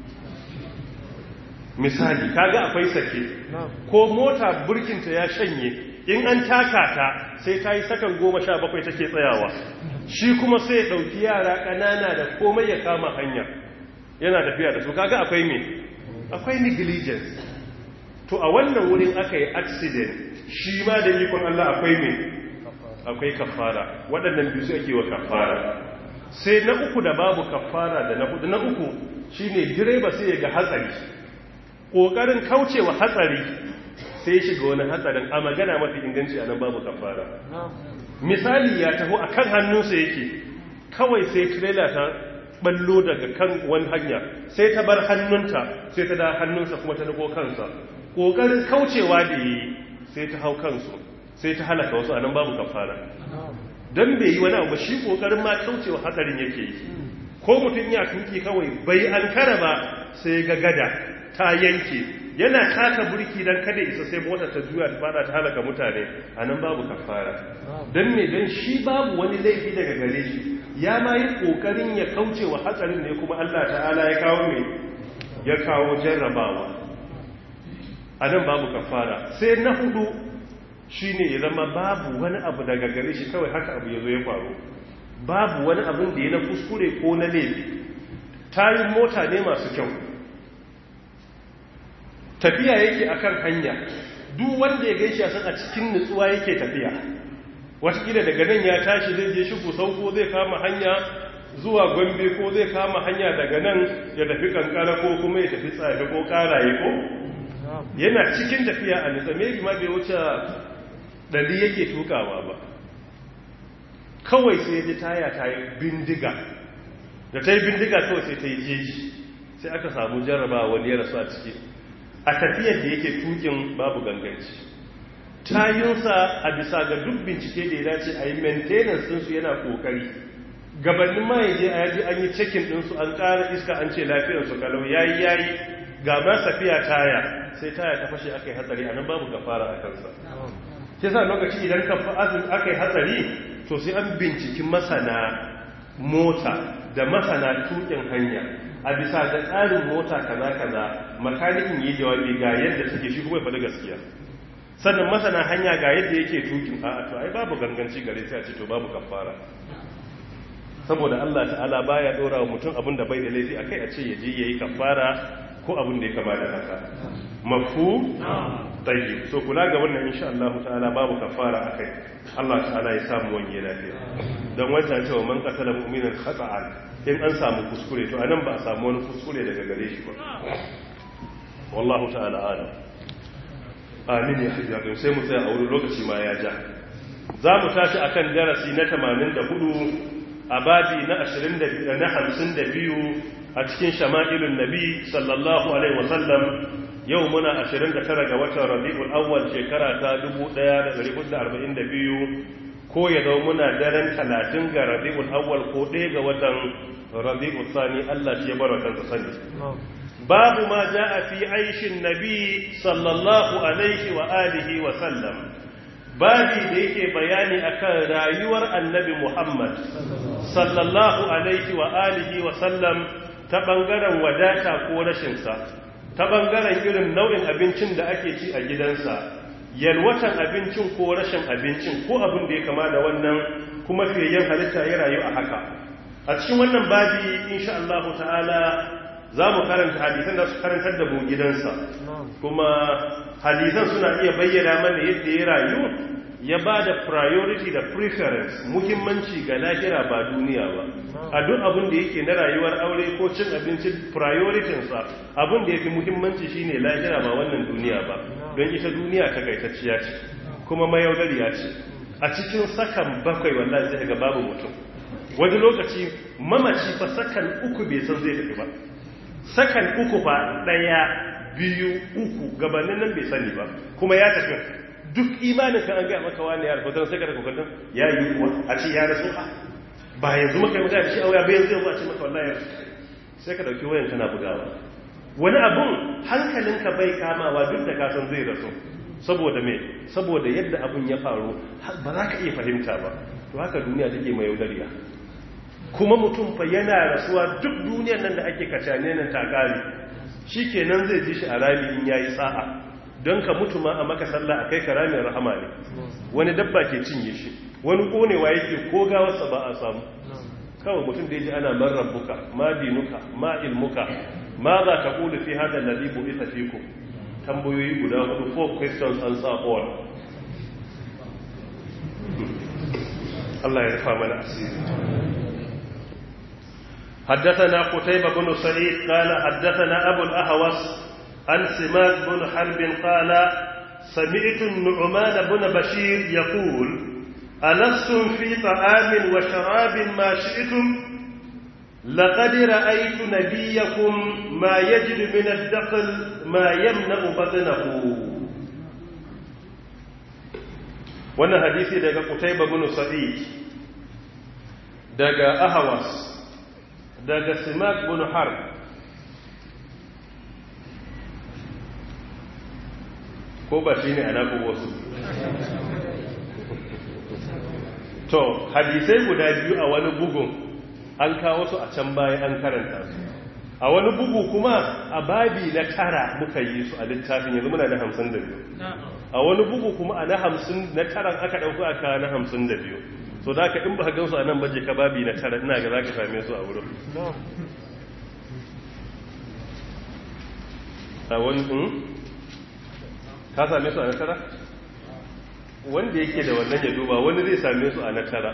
misali kaga akwai sake ko mota burkinta ya shanye in an taka ta sai ta yi sakan goma sha bakwai take tsayawa shi kuma sai ya dauki yara ƙanana da komai ya kama hanya yana tafiya da su kaga akwai me akwai negligence to a wannan wurin aka yi accident shi ma da ikon Allah akwai me akwai kafara waɗannan biyu ake wa kafara sai na uku da babu kafara da na hudu na uku shine direba sai ya ga hatsari kokarin kaucewa hatsari sai shiga wani hatsarin a magana mafi inganci a nan babu kafara misali ya taho a kan hannunsa yake kawai sai trailer ta ballo daga kan wani hanya sai ta bar hannunta sai ta da hannunsa kuma ta nako kansa kokarin kaucewa da yi sai ta hau kansu sai ta halaka wasu a nan babu kafara don bai yi wani abu shi kokarin ma kaucewa hatsarin yake yi ko mutum ya tuki kawai bai an kara ba sai ga gada ta yanke yana taka burki don kada isa sai motar ta juya ta fada ta halaka mutane a nan babu kafara don ne don shi babu wani laifi daga gare shi ya ma yi kokarin ya kaucewa hatsarin ne kuma allah ta'ala ya kawo mai ya kawo jarrabawa a nan babu kafara sai na hudu shi ne ya zama babu wani abu daga gare shi kawai haka abu ya zo ya faru babu wani abin da ya na kuskure ko na laifi tayin mota ne masu kyau tafiya yake akan hanya duk wanda ya gaishe san a cikin nutsuwa yake tafiya watakila daga nan ya tashi zai je shi sauko zai kama hanya zuwa gombe ko zai kama hanya daga nan ya tafi kankara ko kuma ya tafi tsaye ko karaye ko yana cikin tafiya a nutsa mai ma bai wuce ɗari yake tukawa ba kawai sai ji taya ta yi bindiga da ta yi bindiga kawai sai ta yi jeji sai aka samu jarraba wani ya rasu a ciki a tafiyar da yake tukin babu ganganci tayinsa a bisa ga duk bincike da ya dace a yi maintenance ɗinsu yana ƙoƙari gabanin ma yaje a yaji an yi cikin ɗinsu an ƙara iska an ce lafiyarsu kalau yayi yayi ga ma safiya taya sai taya ta fashe aka yi hatsari a nan babu gafara a kansa ke sa lokaci idan aka yi hatsari to sai an binciki masana mota da masana tukin hanya a bisa ga tsarin mota kaza kaza makanikin yi jawabi ga yadda take shi kuma ya faɗi gaskiya sannan masana hanya ga yadda yake tukin a to ai babu ganganci gare sai a ce to babu kafara saboda Allah ta'ala baya dora wa mutum abin da bai da laifi akai a ce ya je yayi kafara ko abin da ya kama da haka mafu tayyib so kula ga wannan insha Allah ta'ala babu kafara akai Allah ta'ala ya samu wani lafiya dan wata cewa man qatala mu'minan khata'an in an samu kuskure to anan ba a samu wani kuskure daga gare shi ba wallahu ta'ala alam amin ya hayyu ya sai mu tsaya a wurin lokaci ma ya ja za mu tashi akan darasi na 84 a babi na 22 na 52 a cikin shama'ilun nabi sallallahu alaihi wasallam yau muna 29 ga watan rabi'ul awwal shekara ta 1442 ko ya zama muna daren 30 ga rabi'ul awwal ko ɗaya ga watan rabi'ul sani Allah shi ya bar watan sani babu ma ja'a fi aishin nabi sallallahu alaihi wa alihi wa sallam babi da yake bayani akan rayuwar annabi Muhammad sallallahu alaihi wa alihi wa sallam ta bangaren wadata ko rashin sa ta bangaren irin nau'in abincin da ake ci a gidansa yalwatan abincin ko rashin abincin ko abin da ya kama da wannan kuma fiyayyen halitta ya rayu a haka a cikin wannan babi insha Allah ta'ala za mu karanta hadisan da su karantar da mu gidansa kuma hadisan suna iya bayyana mana yadda ya rayu ya ba da priority da preference muhimmanci ga lahira ba duniya ba a duk abin da yake na rayuwar aure ko cin abinci prioritinsa abin da ya fi muhimmanci shine lahira ba wannan duniya ba don ita duniya ta gaitacciya ce kuma mayaudariya ce a cikin sakan bakwai wallahi zai ga babu mutum wani lokaci mamaci fa sakan uku bai san zai tafi ba sakan uku fa daya biyu uku gabanin nan bai sani ba kuma ya tafi duk imanin ka an gaya maka wani ya rufe sai ka da kokarin ya yi kuwa a ce ya rasu a ba yanzu maka yi magana shi a waya bayan zai a ce maka wallahi ya rasu sai ka dauki wayan kana bugawa wani abun hankalinka bai kamawa duk da ka san zai rasu saboda me saboda yadda abun ya faru ba za ka iya fahimta ba to haka duniya take mai yaudariya kuma mutum fa yana rasuwa duk duniyar nan da ake kacane nan takari shi kenan zai ji shi a rami in yayi sa'a don ka mutu ma a maka sallah a kai ka ramin rahama ne wani dabba ke cinye shi wani konewa yake ko gawarsa ba a samu kawai mutum da ya ji ana man rabbuka ma dinuka ma ilmuka ma za ka kula fi hada lalli bu ita fi ku tambayoyi guda hudu four questions answer all Allah ya rufa mana asiri حدثنا قتيبة بن سعيد قال حدثنا أبو الأهوس عن سماك بن حرب قال سمعت النعمان بن بشير يقول ألستم في طعام وشراب ما شئتم لقد رأيت نبيكم ما يجد من الدخل ما يمنع بطنه wannan hadisi daga Qutayba bin Sa'id daga Ahwas daga Simak bin Harb ko ba shi ne a naku wasu to hadisai guda biyu a wani bugun an kawo su a can baya an karanta su a wani bugu kuma a babi na tara muka yi su a littafin yanzu muna na hamsin da biyu a wani bugu kuma a na hamsin na taran aka ɗauku aka na hamsin da biyu so da ka in ba gan su a nan baje ka babi na tara ina ga za ka same su a wurin a wani ka same su a na tara wanda yake da wannan ya duba wani zai same su a na tara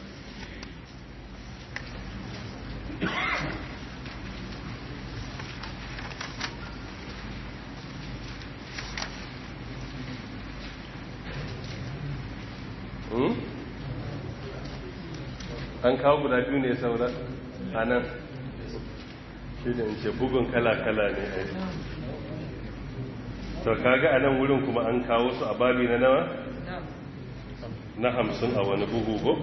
an kawo guda biyu ne saura a nan shi da ce bugun kala-kala ne a to kaga a nan wurin kuma an kawo su a babi na nawa na hamsin a wani bugu go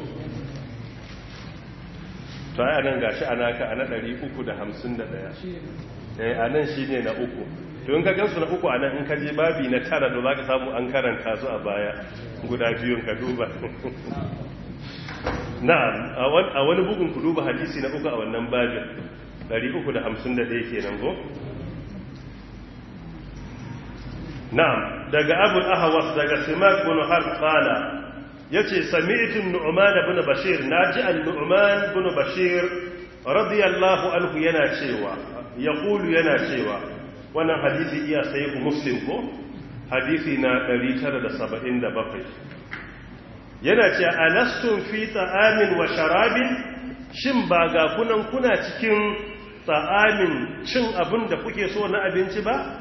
to ai nan gashi ana ka ana 351 eh anan shine na uku to in ka gansu na uku anan in ka je babi na tara to zaka samu an karanta su a baya guda biyun ka duba na'am a wani bugun ku duba hadisi na uku a wannan babin 351 kenan go na'am daga abul ahwas daga simak bin harb qala yace sami'tu nu'man ibn bashir naji an-nu'man ibn bashir radiyallahu anhu yana cewa yaqulu yana cewa wannan hadisi iya sai muslim ko hadisi na 977 yana ce alastum fi ta'amin wa sharabin shin ba ga kunan kuna cikin ta'amin cin abin da kuke so na abinci ba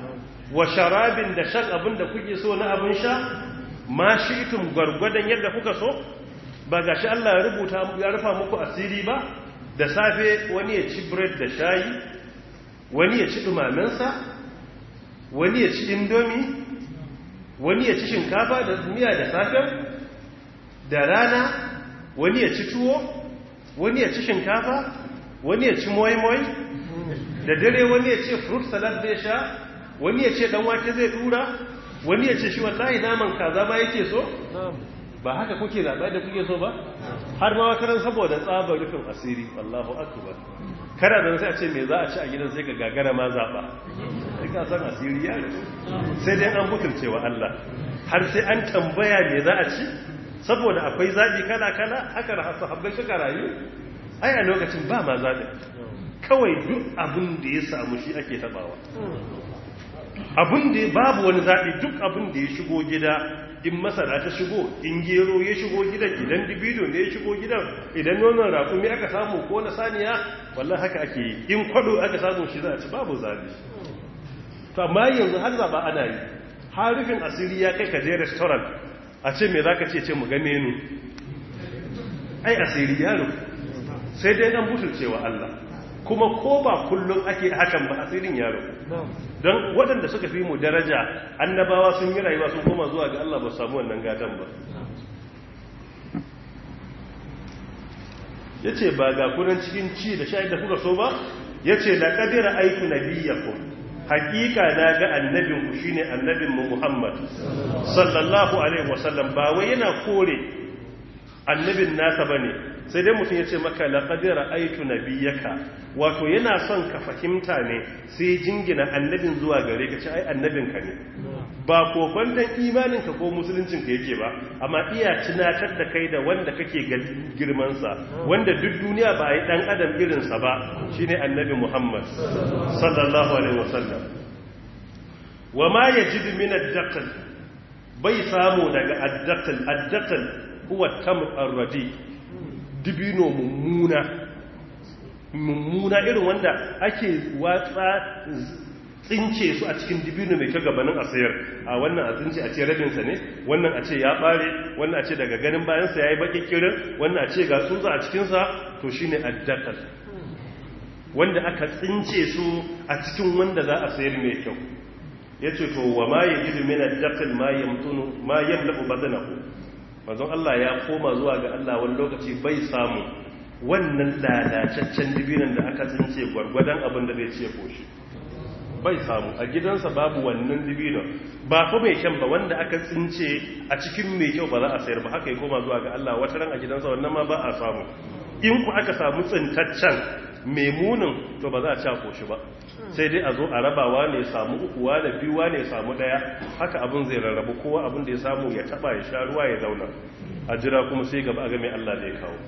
wa sharabin da shan abin da kuke so na abin sha ma shi'tum gwargwadon yadda kuka so ba gashi Allah ya rubuta ya rufa muku asiri ba da safe wani ya ci bread da shayi wani ya ci dumamensa wani ya ci indomi wani ya ci shinkafa da miya da safe da rana wani ya ci tuwo wani ya ci shinkafa wani ya ci moi-moi da dare wani ya ce fruit salad zai sha wani ya ce dan wake zai dura wani ya ce shi wallahi naman kaza ba yake so ba haka kuke zaɓa da kuke so ba har ma wata saboda tsabar rufin asiri wallahu akbar kada da sai a ce me za a ci a gidan sai ka gagara ma zaɓa sai ka san asiri ya rufu sai dai an mutunce wa Allah har sai an tambaya me za a ci saboda akwai zaɓi kala kala haka da sahabbai suka rayu ai a lokacin ba ma zaɓi kawai duk abin da ya samu shi ake tabawa abin da babu wani zaɓi duk abin da ya shigo gida in masara ta shigo in gero ya shigo gidan idan dibido ne ya shigo gidan idan nonon rakumi aka samu ko na saniya wallan haka ake yi in kwado aka samu shi za a ci babu zaɓi to amma yanzu har zaɓa ana yi harufin asiri ya kai ka je restaurant a ce me za ka ce ce mu ga menu ai asiri ya rufu sai dai an butulcewa Allah kuma ko ba kullum ake hakan ba asirin yaro don waɗanda suka fi mu daraja annabawa sun yi rayuwa sun koma zuwa ga Allah ba samu wannan gatan ba ya ce ba ga kunan cikin ci da sha'id da kuka so ba ya ce da ƙadira aiku na biyakun hakika na ga annabinku shi ne annabinmu muhammad sallallahu alaihi wasallam ba wai yana kore annabin nasa ba ne sai dai mutum ya ce maka laƙadira aitu na biyaka wato yana son ka fahimta ne sai jingina annabin zuwa gare ka ce ai annabinka ne ba kokwanton imaninka ko musuluncinka yake ba amma iya tunatar da kai da wanda kake girmansa wanda duk duniya ba a yi ɗan adam irinsa ba shine annabi muhammad sallallahu alaihi wasallam wa ma ya ji min addaqal bai samu daga addaqal addaqal huwa tamr ar-radi dibino mummuna mummuna irin wanda ake watsa tsince su a cikin dibino mai kyau gabanin a sayar a wannan a tsince a ce rabinsa ne wannan a ce ya bare wannan a ce daga ganin bayansa ya yi baki kirin wannan a ce ga tsutsa a cikinsa to shi ne addakal wanda aka tsince su a cikin wanda za a sayar mai kyau ya ce to wa ma ya gidu min addakal ma yamtunu ma yamlaku badanahu manzon Allah ya koma zuwa ga Allah wani lokaci bai samu wannan lalataccen dibinan da aka tsince gwargwadon abin da zai ce koshi bai samu a gidansa babu wannan dibinan ba fa mai kyan ba wanda aka tsince a cikin mai kyau ba za a sayar ba haka ya koma zuwa ga Allah wata ran a gidansa wannan ma ba a samu in ku aka samu tsintaccen mai munin to ba za a ci koshi ba sai dai a zo a rabawa ne samu ukuwa da biyuwa ne samu daya haka abin zai rarrabu kowa abin da ya samu ya taba ya sha ruwa ya zauna a jira kuma sai gaba a ga mai Allah da ya kawo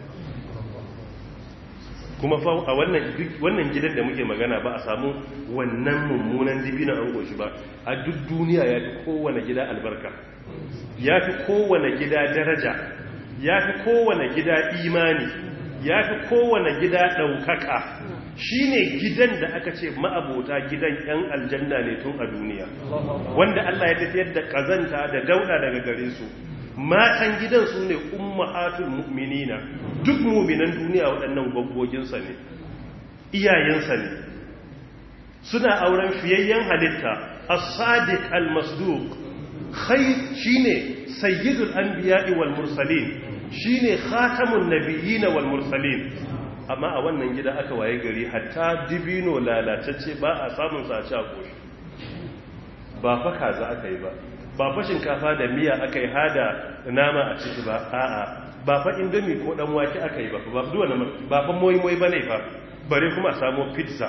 kuma fa a wannan wannan gidan da muke magana ba a samu wannan mummunan dibina an goshi ba a duk duniya ya fi kowane gida albarka ya fi kowane gida daraja ya fi kowane gida imani ya fi kowane gida ɗaukaka shi ne gidan da aka ce ma'abota gidan 'yan aljanna ne tun a duniya wanda Allah ya tafiyar da ƙazanta da dauɗa daga gare su matan gidan su ne ummahatul mu'minina duk mu'minan duniya waɗannan gwaggwoginsa ne iyayensa ne suna auren fiyayyen halitta as-sadiq al-masduq khair shine sayyidul anbiya'i wal mursalin shine khatamun nabiyyin wal mursalin amma a wannan gida aka waye gari hatta dibino lalatacce ba a samun sa a ci a koshi ba fa kaza aka yi ba ba fa shinkafa da miya aka yi hada nama a ciki ba a'a ba fa indomi ko dan wake aka yi ba ba duwa na ba fa moyi moyi bane fa bare kuma a samu pizza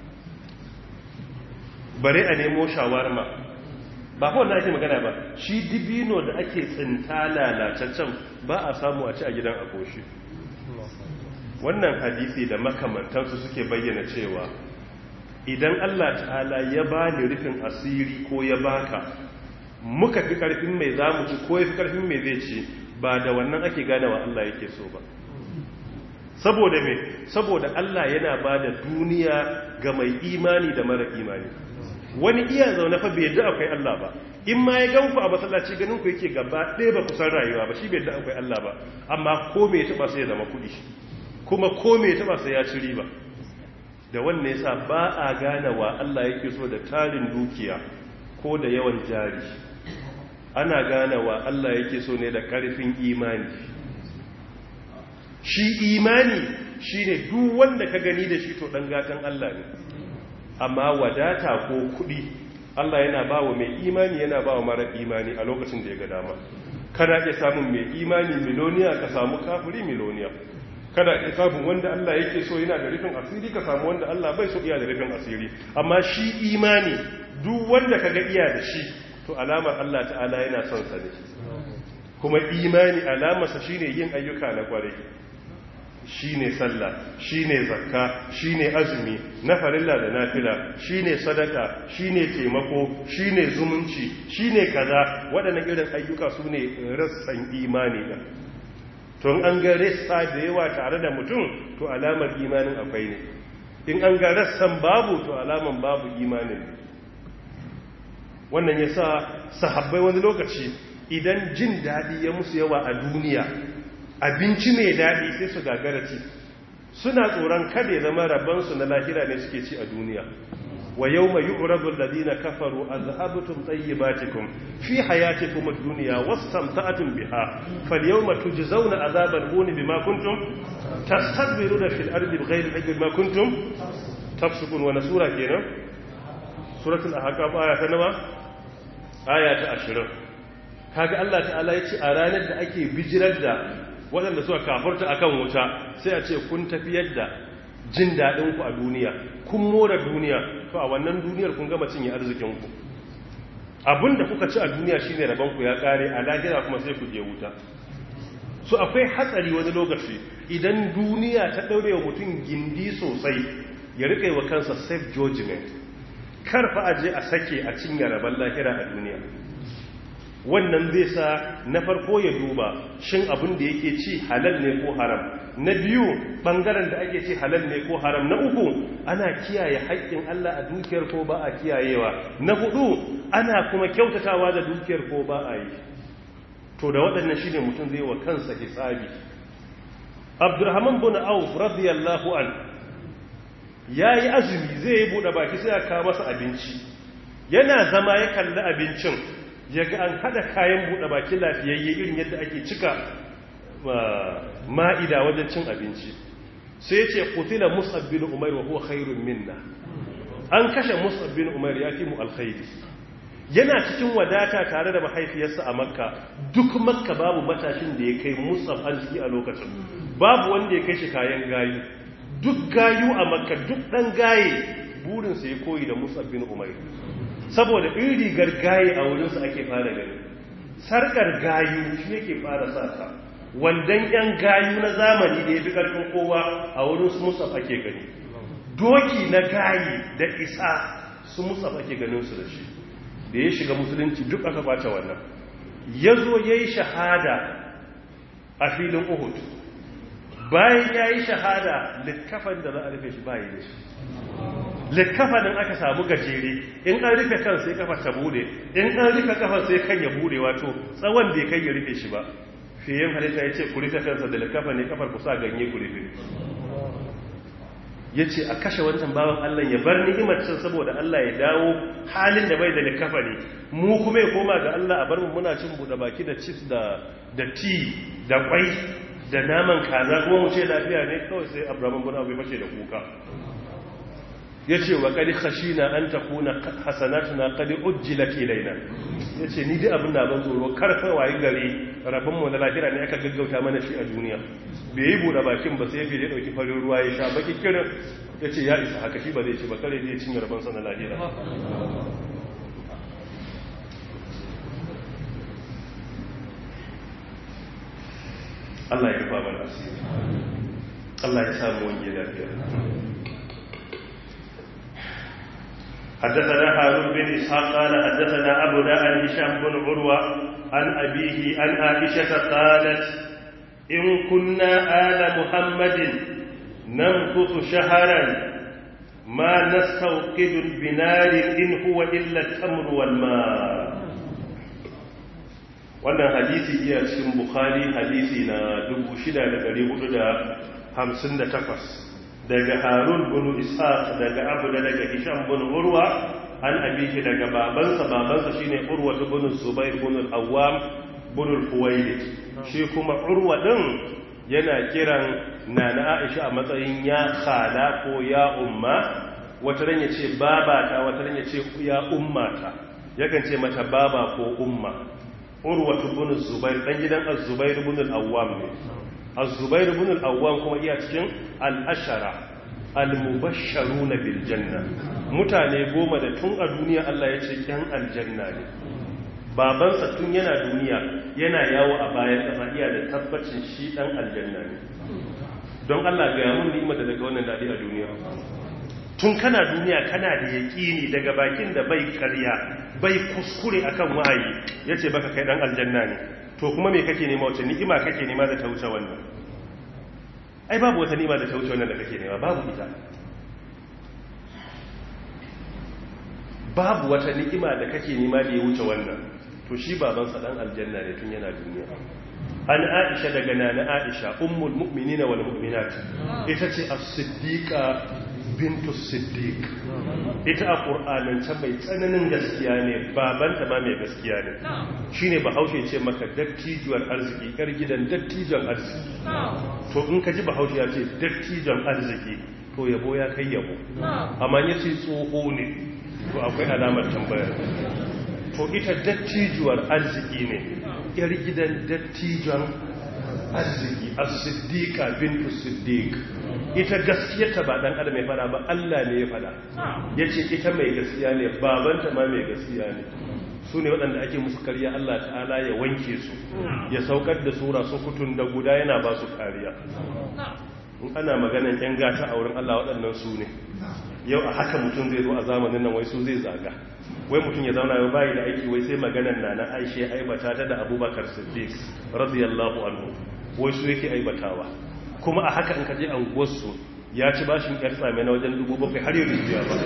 bare a nemo shawarma ba fa wannan ake magana ba shi dibino da ake tsinta lalataccen ba a samu a ci a gidan akoshi wannan hadisi da makamantansu suke bayyana cewa idan Allah ta'ala ya bani rufin asiri ko ya baka muka fi karfin mai za mu ci ko ya fi karfin mai zai ci ba da wannan ake gane wa Allah yake so ba saboda me saboda Allah yana ba da duniya ga mai imani da mara imani wani iya zaune fa bai yadda akwai Allah ba in ma ya gan ku a masallaci ganin ku yake gaba ɗaya ba kusan rayuwa ba shi bai yadda akwai Allah ba amma ko me ya taba sai ya zama kuɗi kuma ko me ya taba sai ya ci riba da wannan yasa ba a gane wa Allah yake so da tarin dukiya ko da yawan jari ana gane wa Allah yake so ne da ƙarfin imani shi imani shine duk wanda ka gani da shi to dan gatan Allah ne amma wadata ko kudi Allah yana ba wa mai imani yana ba wa mara imani a lokacin da ya ga dama kada ya samun mai imani miloniya ka samu kafiri miloniya kada ya samun wanda Allah yake so yana da rufin asiri ka samu wanda Allah bai so iya da rufin asiri amma shi imani duk wanda ka ga iya da shi to alamar Allah ta'ala yana son sa ne kuma imani alamarsa shine yin ayyuka na kwarai shine sallah shine zakka shine azumi na farilla da nafila shine sadaka shine taimako shine zumunci shine kaza waɗannan irin ayyuka su ne rassan imani da tun an ga rassa da yawa tare da mutum to alamar imanin akwai ne in an ga rassan babu to alaman babu imanin ne wannan ya sa sahabbai wani lokaci idan jin daɗi ya musu yawa a duniya abinci mai daɗi sai su gagara ci suna tsoron kada ya zama rabansu na lahira ne suke ci a duniya wa yau mai yu'rabu alladhina kafaru azhabtum tayyibatikum fi hayatikum ad-dunya wastamta'tum biha falyawma tujzauna azabal huni bima kuntum tastakbiruna fil ardi bighayri al-haqqi bima kuntum tafsukun wa nasura kenan suratul ahqaf aya ta nawa aya ta 20 kaga Allah ta'ala yace a ranar da ake bijirar da waɗanda suka kafarta akan wuta sai a ce kun tafiyar da jin daɗin ku a duniya kun more duniya to a wannan duniyar kun gama cinye arzikin ku abinda kuka ci a duniya shine rabon ku ya kare a lahira kuma sai ku je wuta so akwai hatsari wani lokaci idan duniya ta daure wa mutum gindi sosai ya rika wa kansa safe judgment karfa aje a sake a cinye rabon lahira a duniya wannan zai sa na farko ya duba shin abin da yake ci halal ne ko haram na biyu bangaren da ake ci halal ne ko haram na uku ana kiyaye haƙƙin Allah a dukiyar ko ba a kiyayewa na hudu ana kuma kyautatawa da dukiyar ko ba a yi to da waɗannan shine mutum zai wa kansa hisabi Abdurrahman bin Auf radiyallahu an yayi azumi zai yi bude baki sai ya kawo masa abinci yana zama ya kalli abincin ya ga an hada kayan buɗe baki lafiyayye irin yadda ake cika ma'ida wajen cin abinci sai ya ce kutila musab bin umar wa huwa khairun minna an kashe musab bin umar ya fi mu alkhairi yana cikin wadata tare da mahaifiyarsa a makka duk makka babu matashin da ya kai musab arziki a lokacin babu wanda ya kai shi kayan gayu duk gayu a makka duk ɗan gaye burinsa ya koyi da musab bin umar saboda in rigar gaye a wurinsu ake fara gani sarkar gayu shi yake fara sa ta wandan yan gayu na zamani da ya fi karfin kowa a wurin su musaf ake gani doki na gayi da isa su musaf ake ganin su da shi da ya shiga musulunci duk aka kwace wannan ya zo ya yi shahada a filin uhud bayan ya yi shahada littafan da za a rufe shi bayi da shi likkafanin aka samu gajere in an rufe kan sai kafa ta bude in an rufe kafar sai kan ya bude wato tsawon bai kai ya rufe shi ba fiye halitta ya ce ku rufe kansa da likkafa ne kafar ku sa ganye ku rufe ya ce a kashe wancan bawan Allah ya bar ni'imar can saboda Allah ya dawo halin da bai da likkafa ne mu kuma ya koma ga Allah a bar mu muna cin buɗe baki da chips da da tea da kwai da naman kaza kuma mu ce lafiya ne kawai sai Abraham bin Abu fashe da kuka ya ce wa ƙari khashina an ta kuna hasanatuna ƙari ujjilat ilaina ya ce ni dai abin na ban tsoro karfa wayi gari rabinmu na lahira ne aka gaggauta mana shi a duniya bai yi buɗe bakin ba sai ya fiye ɗauki farin ruwa ya sha baki kirin ya ce ya isa haka shi ba zai ci ba kare zai cinye rabinsa na lahira Allah ya rufa mana asiri Allah ya samu wani lafiya حدثنا هارون بن إسحاق قال حدثنا أبو عن هشام بن عروة عن أبيه عن عائشة قالت إن كنا آل محمد نمكث شهرا ma nastawqidu binarin in huwa illa tamr wal ma wannan hadisi iya cikin bukhari hadisi na 6458 daga harun bin ishaq daga abu da daga hisham bin urwa an abiki daga babansa babansa shine urwa bin zubair bin al-awwam bin al-huwaylid shi kuma urwa din yana kiran nana aisha a matsayin ya khala ko ya umma wata ran yace babata wata ran yace ya ummata yakan ce mata baba ko umma urwa bin zubair dan gidan az-zubair bin al-awwam ne az-zubair bin al-awwam kuma iya cikin al-ashara al-mubashsharuna bil janna mutane goma da tun a duniya Allah ya ce yan aljanna ne babansa tun yana duniya yana yawo a bayan ƙasa iya da tabbacin shi dan aljanna ne don Allah ga mun ni'ima da daga wannan dadi a duniya tun kana duniya kana da yaƙini daga bakin da bai karya bai kuskure akan wahayi yace baka kai dan aljanna ne to kuma me kake nema wace ni'ima kake nema da ta wuce wannan ai babu wata ni'ima da ta wuce wannan da kake nema babu ita babu wata ni'ima da kake nema da ya wuce wannan to shi babansa dan aljanna ne tun yana duniya an aisha daga nana aisha ummul mu'minina wal mu'minat ita ce as-siddiqa bintu siddiq ita a qur'anance mai tsananin gaskiya ne babanta ma mai gaskiya ne shine bahaushe ce maka dattijuwar arziki yar gidan dattijon arziki to in ka ji bahaushe ya ce dattijon arziki to yabo ya kai yabo amma yace tsoho ne to akwai alamar tambayar to ita dattijuwar arziki ne yar gidan dattijon arziki as-siddiqa bintu siddiq ita gaskiyarta ba dan adam ya fada ba Allah ne ya fada yace ita mai gaskiya ne babanta ma mai gaskiya ne su ne waɗanda ake musu kariya Allah ta'ala ya wanke su ya saukar da sura su kutun da guda yana ba su kariya in ana maganan yan gata a wurin Allah waɗannan su ne yau a haka mutum zai zo a zamanin nan wai su zai zaga wai mutum ya zauna yau bayi da aiki wai sai maganan na na aishe aibata ta da abubakar siddiq radiyallahu anhu wai su yake aibatawa kuma a haka in ka je anguwarsu ya ci bashin yar tsame na wajen dubu bakwai har yau biya ba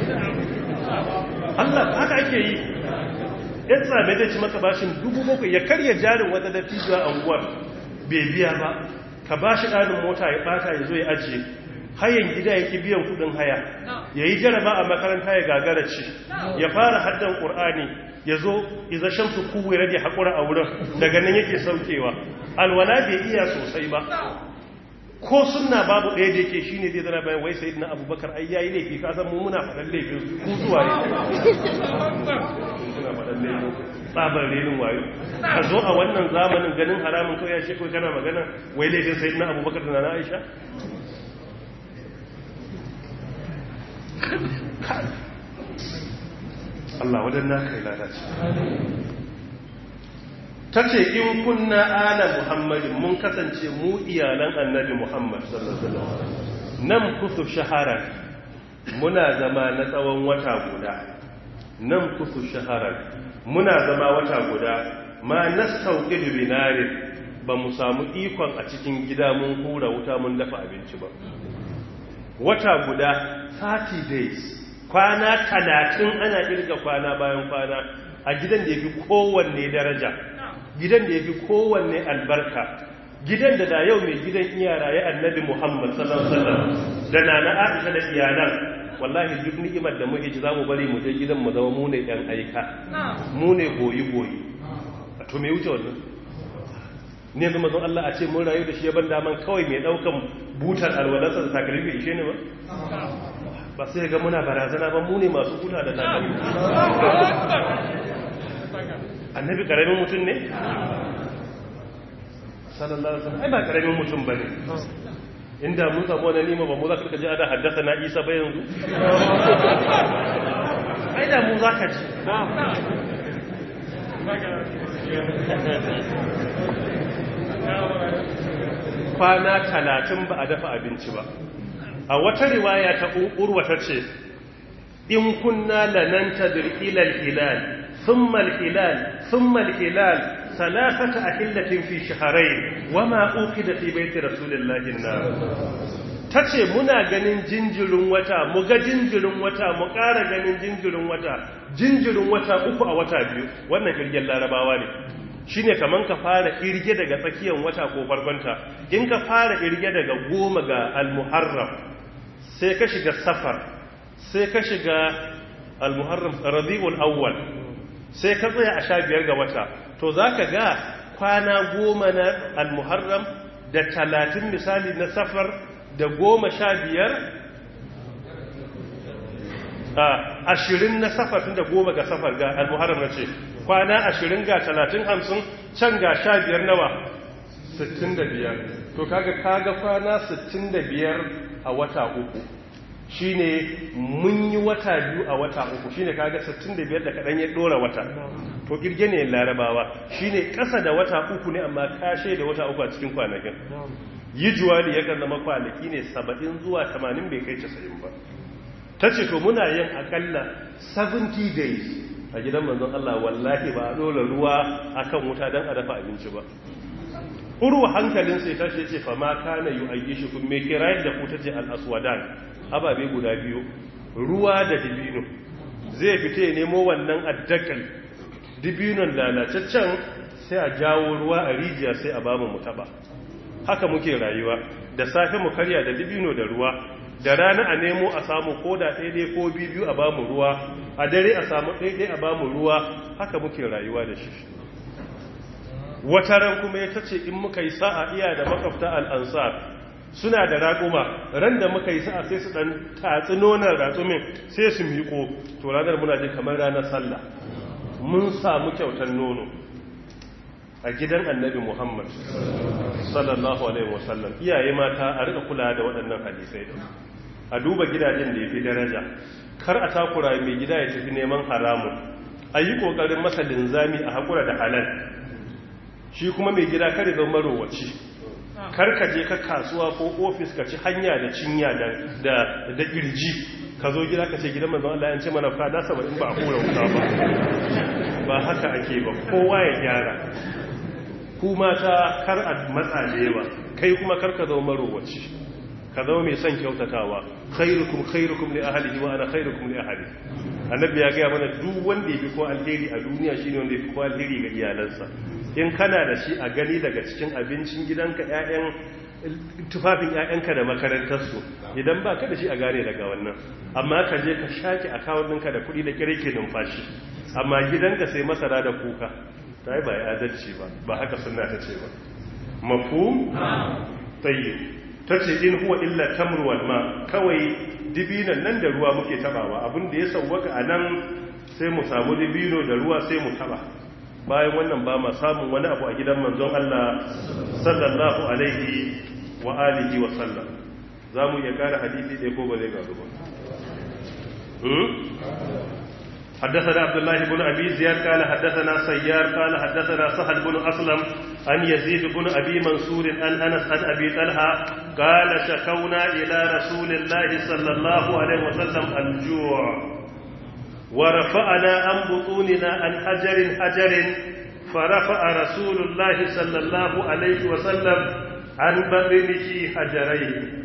Allah haka ake yi yar tsame zai ci maka bashin dubu bakwai ya karya jarin wata dattijuwa anguwar bai biya ba ka bashi ɗanin mota ya ɓata ya zo ya ajiye hayan gida ya ki biyan kudin haya ya yi jaraba a makaranta ya gagara ce ya fara haddan ƙur'ani ya zo iza shamsu kuwa rage haƙura a wurin daga nan yake saukewa alwala bai iya sosai ba ko suna babu ɗaya da yake shi ne zai zana bayan wai sai na abubakar ai yayi laifi ka san mu muna faɗan laifin ku zuwa ne suna faɗan laifin tsabar renin wayo ka zo a wannan zamanin ganin haramun kawai ya shekwai kana magana wai laifin sai na abubakar da na aisha Allah wadanna kai lalace ta ce in kunna ala muhammadin mun kasance mu iyalan annabi muhammad sallallahu alaihi wasallam nan kusu shaharar muna zama na tsawon wata guda nan kusu shaharar muna zama wata guda ma nastauqid binarin ba mu samu ikon a cikin gida mun hura wuta mun dafa abinci ba wata guda 30 days kwana 30 ana kirga kwana bayan kwana a gidan da yafi kowanne daraja gidan da yafi kowanne albarka gidan da da yau mai gidan iyara ya annabi Muhammad sallallahu alaihi wasallam da nana Aisha da iyalan wallahi duk ni'imar da muke ji zamu bari mu je gidan mu zama mu ne ɗan aika mu ne goyi goyi to me wuce wannan ne yanzu mazan Allah a ce mun rayu da shi ya ban daman kawai mai daukan butar alwalarsa da takalmi ishe ne ba ba sai ga muna barazana ba mu ne masu buta da takalmi annabi karamin mutum ne sallallahu alaihi wasallam ai ba karamin mutum bane inda mun samu wani nima ba mu za ka ji ana haddasa na isa ba yanzu ai da mu za ka ji kwana talatin ba a dafa abinci ba a wata riwaya ta urwa ta ce in kunna lananta dir'ilal hilal thumma al-hilal thumma al-hilal salasata ahillatin fi shahrayn wama uqida fi bayti rasulillahi an ta ce muna ganin jinjirin wata mu ga jinjirin wata mu ƙara ganin jinjirin wata jinjirin wata uku a wata biyu wannan kirgen larabawa ne shi ne kamar ka fara irge daga tsakiyar wata ko farkonta in ka fara irge daga goma ga almuharram sai ka shiga safar sai ka shiga almuharram rabi'ul awwal sai ka tsaya a sha biyar ga wata to za ka ga kwana goma na almuharram da talatin misali na safar da goma sha biyar a ashirin na safar tun da goma ga safar ga almuharram na ce kwana ashirin ga talatin hamsin can ga sha biyar nawa sittin da biyar to kaga kaga kwana sittin da biyar a wata uku shine mun yi wata biyu a wata uku shine kaga 65 da kadan ya dora wata to kirge ne larabawa shine kasa da wata uku ne amma kashe da wata uku a cikin kwanakin yi juwali yakan zama kwanaki ne 70 zuwa 80 bai kai 90 ba tace to muna yin akalla 70 days a gidan manzon Allah wallahi ba a dora ruwa akan wuta dan a dafa abinci ba urwa hankalin sai tashi ce fa ma kana yu'ayyishukum me kirayar da ku tace al-aswadan ababe guda biyu ruwa da dibino zai fita ya nemo wannan addakal dibinon lalacaccen sai a jawo ruwa a rijiya sai a bamu mu taba haka muke rayuwa da safe mu karya da dibino da ruwa da rana a nemo a samu koda ɗaiɗai ko biyu a bamu ruwa a dare a samu ɗaiɗai a bamu ruwa haka muke rayuwa da shi wata ran kuma ya tace in muka yi sa'a iya da makafta al'ansar suna da raƙuma ran da muka yi sa'a sai su ɗan tatsi nonon ratsumin sai su miƙo to ranar muna ji kamar ranar sallah mun samu kyautar nono a gidan annabi muhammad sallallahu alaihi wasallam iyaye mata a rika kula da waɗannan hadisai a duba gidajen da ya fi daraja kar a takura mai gida ya tafi neman haramun a yi ƙoƙarin masa linzami a haƙura da halal shi kuma mai gida kare zan marowaci kar ka je ka kasuwa ko ofis ka ci hanya da cinya da da kirji ka zo gida ka ce gidan manzon Allah ya ce mana fada saba'in ba a kura wuta ba ba haka ake ba kowa ya gyara ku mata kar a matsaje ba kai kuma kar ka zama marowaci ka zama mai son kyautatawa khairukum khairukum li ahlihi wa ana khairukum li ahli annabi ya ga mana duk wanda yafi ko alheri a duniya shine wanda yafi ko alheri ga iyalansa in kana da shi a gani daga cikin abincin gidanka ƴaƴan tufafin ƴaƴanka da makarantarsu idan ba ka da shi a gane daga wannan amma ka je ka shaki akawun ɗinka da kuɗi da kirke numfashi amma gidanka sai masara da kuka ta yi ba ya adalci ba ba haka suna ta ce ba mafu tsaye ta ce in huwa illa tamruwal ma kawai dibinan nan da ruwa muke tabawa abin da ya sauwaka a nan sai mu samu dibino da ruwa sai mu taba bayan wannan ba ma samun wani abu a gidan manzon Allah sallallahu alaihi wa alihi wa sallam za mu iya kara hadisi ɗaya ko ba zai gazu ba حدثنا عبد الله بن أبي زياد قال حدثنا سيار قال حدثنا سهل بن أسلم عن يزيد بن أبي منصور عن أنس عن أبي طلحة قال شكونا إلى رسول الله صلى الله عليه وسلم الجوع ورفعنا عن بطوننا عن حجر حجر فرفع رسول الله صلى الله عليه وسلم عن بطنه حجرين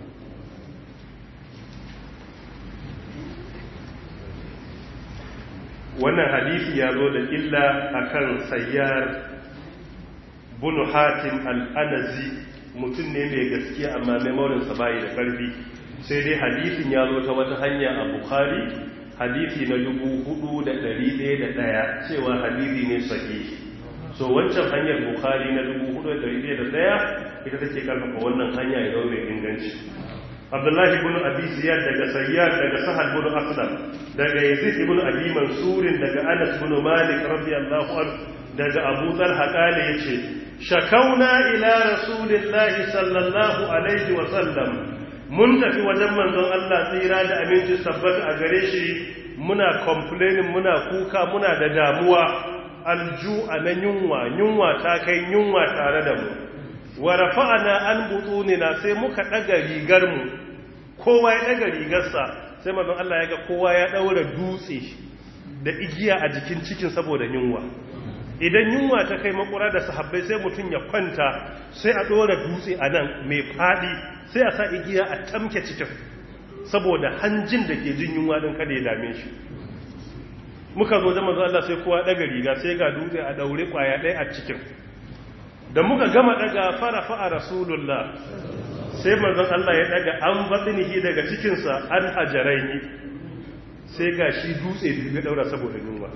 wannan hadisi ya zo da illa akan sayyar bunu hatim al'anazi mutum ne mai gaskiya amma memorinsa bayi da ƙarfi sai dai hadisin ya zo ta wata hanya a bukhari hadisi na 4,101 cewa hadisi ne sahihi so wancan hanyar bukhari na 4,101 ita take karfafa wannan hanya ya zo mai inganci abdullahi ibn abi ziyad daga sayyad daga sahal ibn aslam daga yazid ibn abi mansurin daga anas ibn malik radiyallahu anhu daga abu talha kale yace shakauna ila rasulillahi sallallahu alaihi wa sallam mun tafi wajen manzon Allah tsira da aminci sabbata a gare shi muna complaining muna kuka muna da damuwa alju'a na yunwa yunwa ta kai yunwa tare da mu wa rafa'ana an butunina sai muka daga rigar mu kowa ya daga rigarsa sai manzon Allah ya ga kowa ya daura dutse da igiya a jikin cikin saboda yunwa idan yunwa ta kai makura da sahabbai sai mutum ya kwanta sai a ɗora dutse a nan mai faɗi sai a sa igiya a tamke cikin saboda hanjin da ke jin yunwa ɗin kada ya dame shi muka zo da manzo Allah sai kowa daga riga sai ga dutse a daure kwaya ɗaya a cikin da muka gama daga fara fa'a rasulullah sai manzon Allah ya daga an batsinihi daga cikinsa an hajaraini sai ga shi dutse biyu ya daura saboda yunwa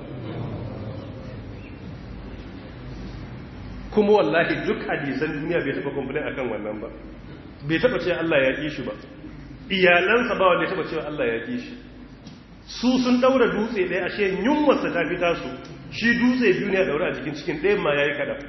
kuma wallahi duk hadisan duniya bai taba kumfulin akan wannan ba bai taba ce Allah ya ƙi shi ba iyalansa ba wanda ya taba cewa Allah ya ƙi shi su sun daura dutse ɗaya ashe yunwarsa ta fita su shi dutse biyu ne a daura a cikin cikin ɗayan ma ya yi kaɗan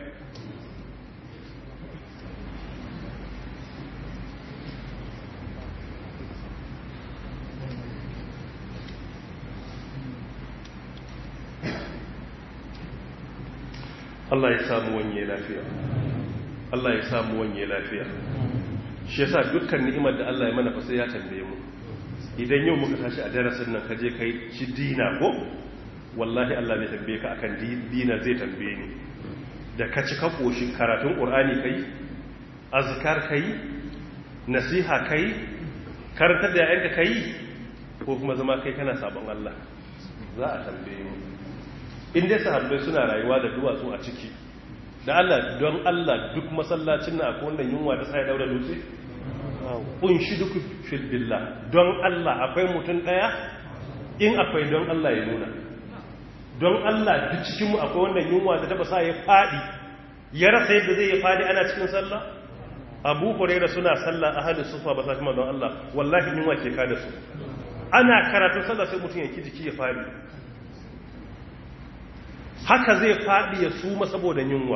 Allah ya samu wanye lafiya Allah ya samu wanye lafiya shi yasa dukkan ni'imar da Allah ya mana fa sai ya tambaye mu idan yau muka tashi a darasin nan kaje kai ci dina ko wallahi Allah zai tambaye ka akan dina zai tambaye ni da ka ci ka koshi karatun qur'ani kai azkar kai nasiha kai karantar da yayanka kai ko kuma zama kai kana sabon Allah za a tambaye mu in dai sahabbai suna rayuwa da duwatsu a ciki da Allah don Allah duk masallacin na akwai wannan yunwa da sai daura dutse kun shi duk fil billah don Allah akwai mutum daya in akwai don Allah ya nuna don Allah duk cikin mu akwai wannan yunwa da taba sa ya fadi ya rasa yadda zai ya fadi ana cikin sallah Abu Hurairah suna sallah ahli sufa ba sa kuma don Allah wallahi yunwa ke kada su ana karatun sallah sai mutum ya ki jiki ya fadi haka zai faɗi ya suma saboda yunwa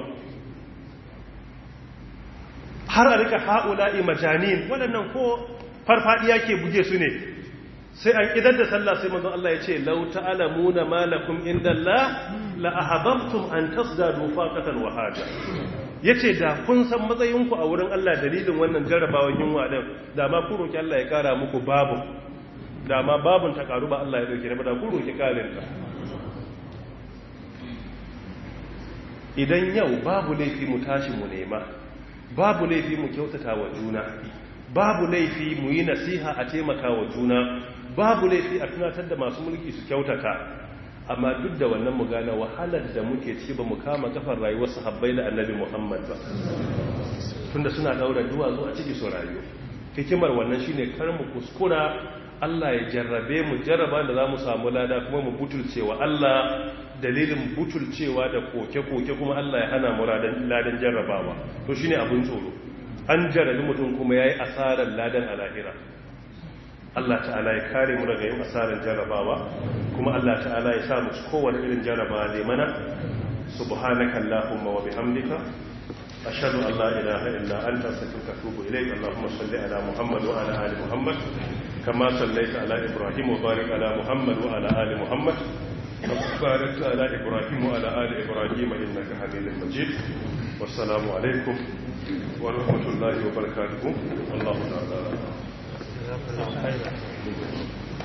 har a rika ha'ula'i majanin waɗannan ko farfaɗiya ke buge su ne sai an idar da sallah sai mazan Allah ya ce lau ta'alamuna malakum inda Allah la ahabbtum an tasdadu faqatan wa haja yace da kun san matsayinku a wurin Allah dalilin wannan jarrabawan yunwa din da ma ku roki Allah ya kara muku babu da ma babun ta karu ba Allah ya dauke ba da ku roki karin ta idan yau babu laifi mu tashi mu nema babu laifi mu kyautata wa juna babu laifi mu yi nasiha a taimaka wa juna babu laifi a tunatar da masu mulki su kyautata amma duk da wannan mu gane wahalar da muke ci ba mu kama kafar rayuwar sahabbai da annabi muhammad ba tunda suna daura duwatsu a ciki su rayu hikimar wannan shine kar mu kuskura Allah ya jarrabe mu jarraba da za mu samu lada kuma mu butulcewa Allah dalilin butulcewa da koke-koke kuma Allah ya hana mu ladan jarrabawa to shi ne abin tsoro an jarrabi mutum kuma ya yi asarar ladan a lahira Allah ta'ala ya kare mu daga yin asarar jarrabawa kuma Allah ta'ala ya sa mu kowane irin jarrabawa ne mana subhanaka allahumma wa bihamdika ashhadu an la ilaha illa anta astaghfiruka wa atubu ilayk allahumma salli ala muhammad wa ala ali muhammad كما صليت على إبراهيم وبارك على محمد وعلى آل محمد باركت على إبراهيم وعلى آل إبراهيم إنك حميد مجيد والسلام عليكم ورحمة الله وبركاته الله تعالى